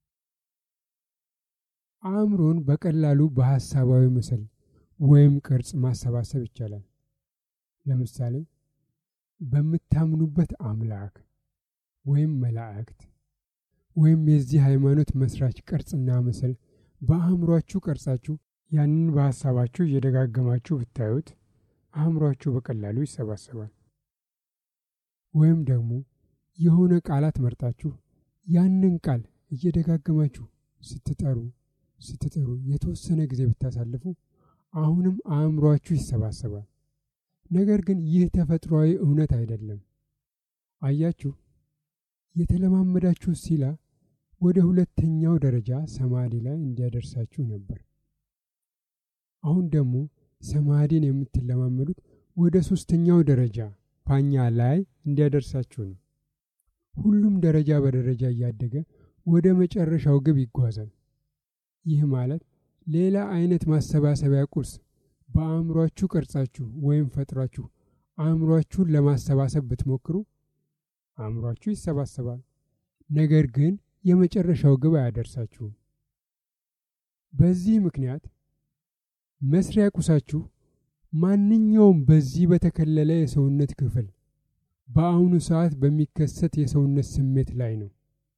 አእምሮን በቀላሉ በሐሳባዊ ምስል ወይም ቅርጽ ማሰባሰብ ይቻላል። ለምሳሌ በምታምኑበት አምላክ ወይም መላእክት ወይም የዚህ ሃይማኖት መስራች ቅርጽና ምስል በአእምሯችሁ ቀርጻችሁ ያንን በሐሳባችሁ እየደጋገማችሁ ብታዩት አእምሯችሁ በቀላሉ ይሰባሰባል። ወይም ደግሞ የሆነ ቃላት መርጣችሁ ያንን ቃል እየደጋገማችሁ ስትጠሩ ስትጠሩ የተወሰነ ጊዜ ብታሳልፉ አሁንም አእምሯችሁ ይሰባሰባል። ነገር ግን ይህ ተፈጥሯዊ እውነት አይደለም። አያችሁ፣ የተለማመዳችሁ ሲላ ወደ ሁለተኛው ደረጃ ሰማዲ ላይ እንዲያደርሳችሁ ነበር። አሁን ደግሞ ሰማዲን የምትለማመዱት ወደ ሶስተኛው ደረጃ ፓኛ ላይ እንዲያደርሳችሁ ነው። ሁሉም ደረጃ በደረጃ እያደገ ወደ መጨረሻው ግብ ይጓዛል። ይህ ማለት ሌላ አይነት ማሰባሰቢያ ቁስ በአእምሯችሁ ቀርጻችሁ ወይም ፈጥሯችሁ አእምሯችሁን ለማሰባሰብ ብትሞክሩ አእምሯችሁ ይሰባሰባል፣ ነገር ግን የመጨረሻው ግብ አያደርሳችሁም። በዚህ ምክንያት መስሪያ ቁሳችሁ ማንኛውም በዚህ በተከለለ የሰውነት ክፍል በአሁኑ ሰዓት በሚከሰት የሰውነት ስሜት ላይ ነው።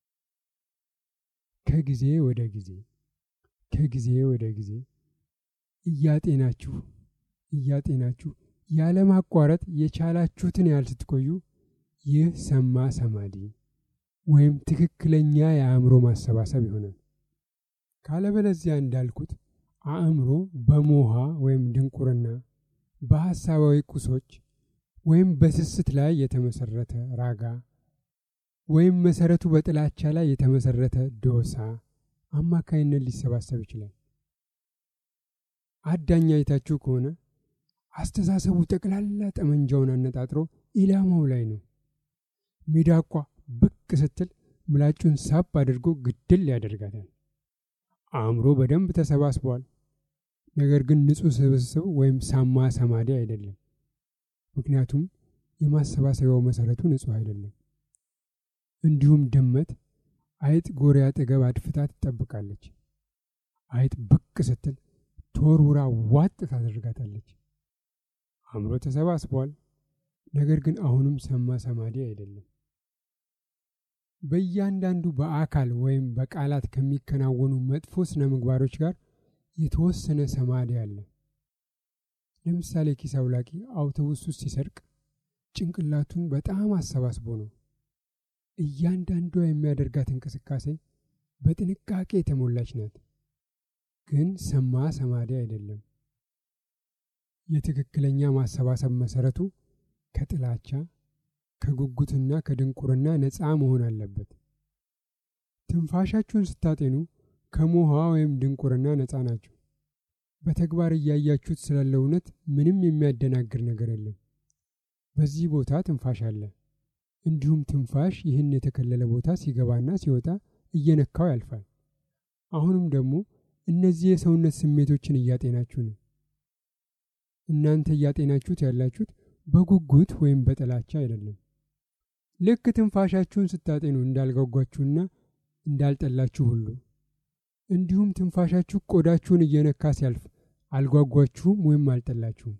ከጊዜ ወደ ጊዜ ከጊዜ ወደ ጊዜ እያጤናችሁ እያጤናችሁ ያለማቋረጥ የቻላችሁትን ያህል ስትቆዩ ይህ ሰማ ሰማዲ ወይም ትክክለኛ የአእምሮ ማሰባሰብ ይሆናል። ካለበለዚያ እንዳልኩት አእምሮ በሞሃ ወይም ድንቁርና በሐሳባዊ ቁሶች ወይም በስስት ላይ የተመሰረተ ራጋ ወይም መሰረቱ በጥላቻ ላይ የተመሰረተ ዶሳ አማካይነት ሊሰባሰብ ይችላል። አዳኝ አይታችሁ ከሆነ አስተሳሰቡ ጠቅላላ ጠመንጃውን አነጣጥሮ ኢላማው ላይ ነው። ሚዳቋ ብቅ ስትል ምላጩን ሳብ አድርጎ ግድል ያደርጋታል። አእምሮ በደንብ ተሰባስቧል። ነገር ግን ንጹሕ ስብስብ ወይም ሳማ ሰማዲ አይደለም። ምክንያቱም የማሰባሰቢያው መሰረቱ ንጹሕ አይደለም። እንዲሁም ድመት አይጥ ጎሬ አጠገብ አድፍታ ትጠብቃለች። አይጥ ብቅ ስትል ተወርውራ ዋጥ ታደርጋታለች። አእምሮ ተሰባስቧል። ነገር ግን አሁንም ሰማ ሰማዲ አይደለም። በእያንዳንዱ በአካል ወይም በቃላት ከሚከናወኑ መጥፎ ስነ ምግባሮች ጋር የተወሰነ ሰማዲ አለ። ለምሳሌ ኪስ አውላቂ አውቶቡስ ውስጥ ሲሰርቅ ጭንቅላቱን በጣም አሰባስቦ ነው። እያንዳንዷ የሚያደርጋት እንቅስቃሴ በጥንቃቄ የተሞላች ናት። ግን ሰማ ሰማዲ አይደለም። የትክክለኛ ማሰባሰብ መሰረቱ ከጥላቻ ከጉጉትና ከድንቁርና ነፃ መሆን አለበት። ትንፋሻችሁን ስታጤኑ ከሞሃ ወይም ድንቁርና ነፃ ናችሁ። በተግባር እያያችሁት ስላለ እውነት ምንም የሚያደናግር ነገር የለም። በዚህ ቦታ ትንፋሽ አለ። እንዲሁም ትንፋሽ ይህን የተከለለ ቦታ ሲገባና ሲወጣ እየነካው ያልፋል። አሁንም ደግሞ እነዚህ የሰውነት ስሜቶችን እያጤናችሁ ነው። እናንተ እያጤናችሁት ያላችሁት በጉጉት ወይም በጥላቻ አይደለም። ልክ ትንፋሻችሁን ስታጤኑ እንዳልጓጓችሁና እንዳልጠላችሁ ሁሉ እንዲሁም ትንፋሻችሁ ቆዳችሁን እየነካ ሲያልፍ አልጓጓችሁም ወይም አልጠላችሁም።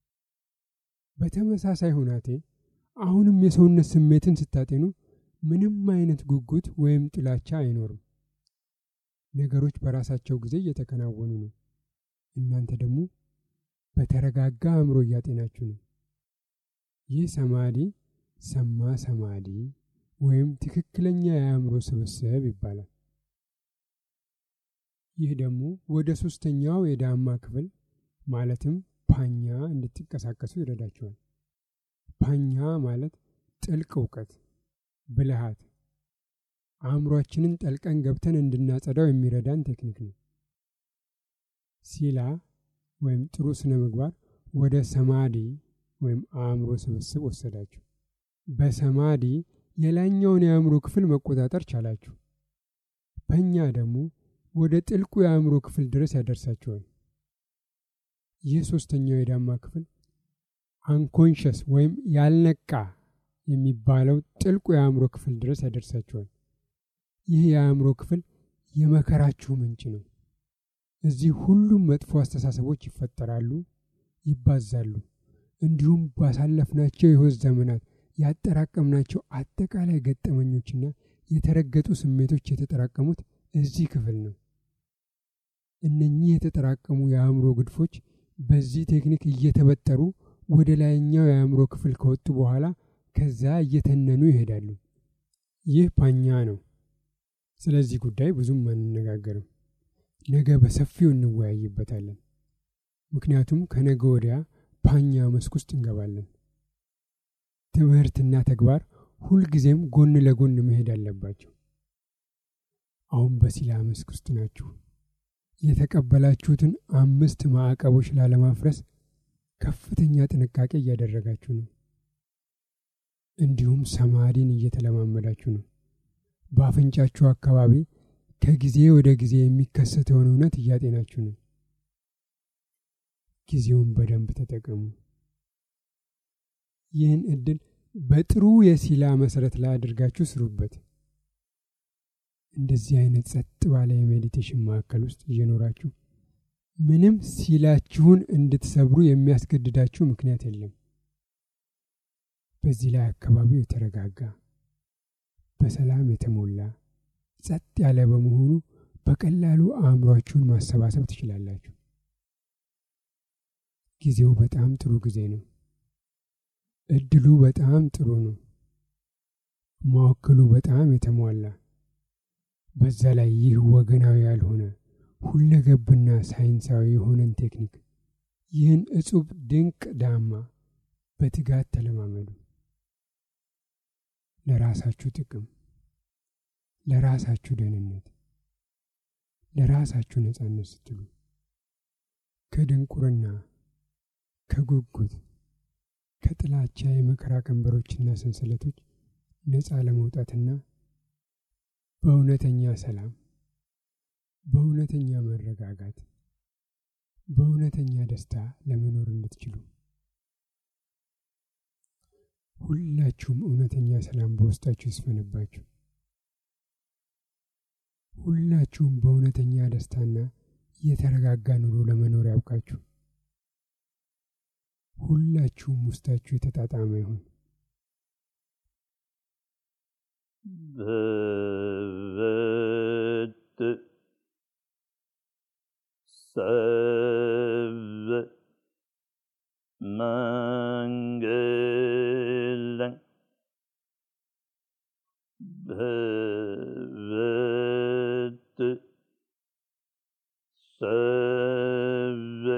በተመሳሳይ ሁናቴ አሁንም የሰውነት ስሜትን ስታጤኑ ምንም አይነት ጉጉት ወይም ጥላቻ አይኖርም። ነገሮች በራሳቸው ጊዜ እየተከናወኑ ነው። እናንተ ደግሞ በተረጋጋ አእምሮ እያጤናችሁ ነው። ይህ ሰማዲ ሰማ ሰማዲ ወይም ትክክለኛ የአእምሮ ስብስብ ይባላል። ይህ ደግሞ ወደ ሶስተኛው የዳማ ክፍል ማለትም ፓኛ እንድትንቀሳቀሱ ይረዳቸዋል። ፓኛ ማለት ጥልቅ እውቀት፣ ብልሃት፣ አእምሯችንን ጠልቀን ገብተን እንድናጸዳው የሚረዳን ቴክኒክ ነው። ሲላ ወይም ጥሩ ስነ ምግባር ወደ ሰማዲ ወይም አእምሮ ስብስብ ወሰዳችሁ። በሰማዲ የላይኛውን የአእምሮ ክፍል መቆጣጠር ቻላችሁ። ፐኛ ደግሞ ወደ ጥልቁ የአእምሮ ክፍል ድረስ ያደርሳችኋል። ይህ ሶስተኛው የዳማ ክፍል አንኮንሸስ ወይም ያልነቃ የሚባለው ጥልቁ የአእምሮ ክፍል ድረስ ያደርሳችኋል። ይህ የአእምሮ ክፍል የመከራችሁ ምንጭ ነው። እዚህ ሁሉም መጥፎ አስተሳሰቦች ይፈጠራሉ፣ ይባዛሉ። እንዲሁም ባሳለፍናቸው የሕይወት ዘመናት ያጠራቀምናቸው አጠቃላይ ገጠመኞችና የተረገጡ ስሜቶች የተጠራቀሙት እዚህ ክፍል ነው። እነኚህ የተጠራቀሙ የአእምሮ ግድፎች በዚህ ቴክኒክ እየተበጠሩ ወደ ላይኛው የአእምሮ ክፍል ከወጡ በኋላ ከዛ እየተነኑ ይሄዳሉ። ይህ ፓኛ ነው። ስለዚህ ጉዳይ ብዙም አንነጋገርም። ነገ በሰፊው እንወያይበታለን። ምክንያቱም ከነገ ወዲያ ፓኛ መስክ ውስጥ እንገባለን። ትምህርትና ተግባር ሁልጊዜም ጎን ለጎን መሄድ አለባቸው። አሁን በሲላ መስክ ውስጥ ናችሁ። የተቀበላችሁትን አምስት ማዕቀቦች ላለማፍረስ ከፍተኛ ጥንቃቄ እያደረጋችሁ ነው። እንዲሁም ሰማዲን እየተለማመዳችሁ ነው። በአፍንጫችሁ አካባቢ ከጊዜ ወደ ጊዜ የሚከሰተውን እውነት እያጤናችሁ ነው። ጊዜውን በደንብ ተጠቀሙ። ይህን እድል በጥሩ የሲላ መሰረት ላይ አድርጋችሁ ስሩበት። እንደዚህ አይነት ጸጥ ባለ የሜዲቴሽን ማዕከል ውስጥ እየኖራችሁ ምንም ሲላችሁን እንድትሰብሩ የሚያስገድዳችሁ ምክንያት የለም። በዚህ ላይ አካባቢው የተረጋጋ በሰላም የተሞላ ጸጥ ያለ በመሆኑ በቀላሉ አእምሯችሁን ማሰባሰብ ትችላላችሁ። ጊዜው በጣም ጥሩ ጊዜ ነው። እድሉ በጣም ጥሩ ነው። መወክሉ በጣም የተሟላ በዛ ላይ ይህ ወገናዊ ያልሆነ ሁለገብና ሳይንሳዊ የሆነን ቴክኒክ ይህን እጹብ ድንቅ ዳማ በትጋት ተለማመዱ። ለራሳችሁ ጥቅም፣ ለራሳችሁ ደህንነት፣ ለራሳችሁ ነጻነት ስትሉ ከድንቁርና፣ ከጉጉት፣ ከጥላቻ የመከራ ቀንበሮችና ሰንሰለቶች ነጻ ለመውጣትና በእውነተኛ ሰላም፣ በእውነተኛ መረጋጋት፣ በእውነተኛ ደስታ ለመኖር እንድትችሉ ሁላችሁም እውነተኛ ሰላም በውስጣችሁ ይስፈንባችሁ። ሁላችሁም በእውነተኛ ደስታና የተረጋጋ ኑሮ ለመኖር ያውቃችሁ። ሁላችሁም ውስጣችሁ የተጣጣመ ይሁን። भवत् सर्व मङ्गलम् भवत् सर्व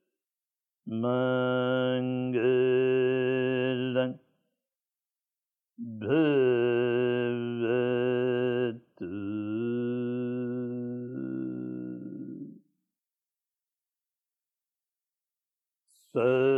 मङ्गलम् भवतु स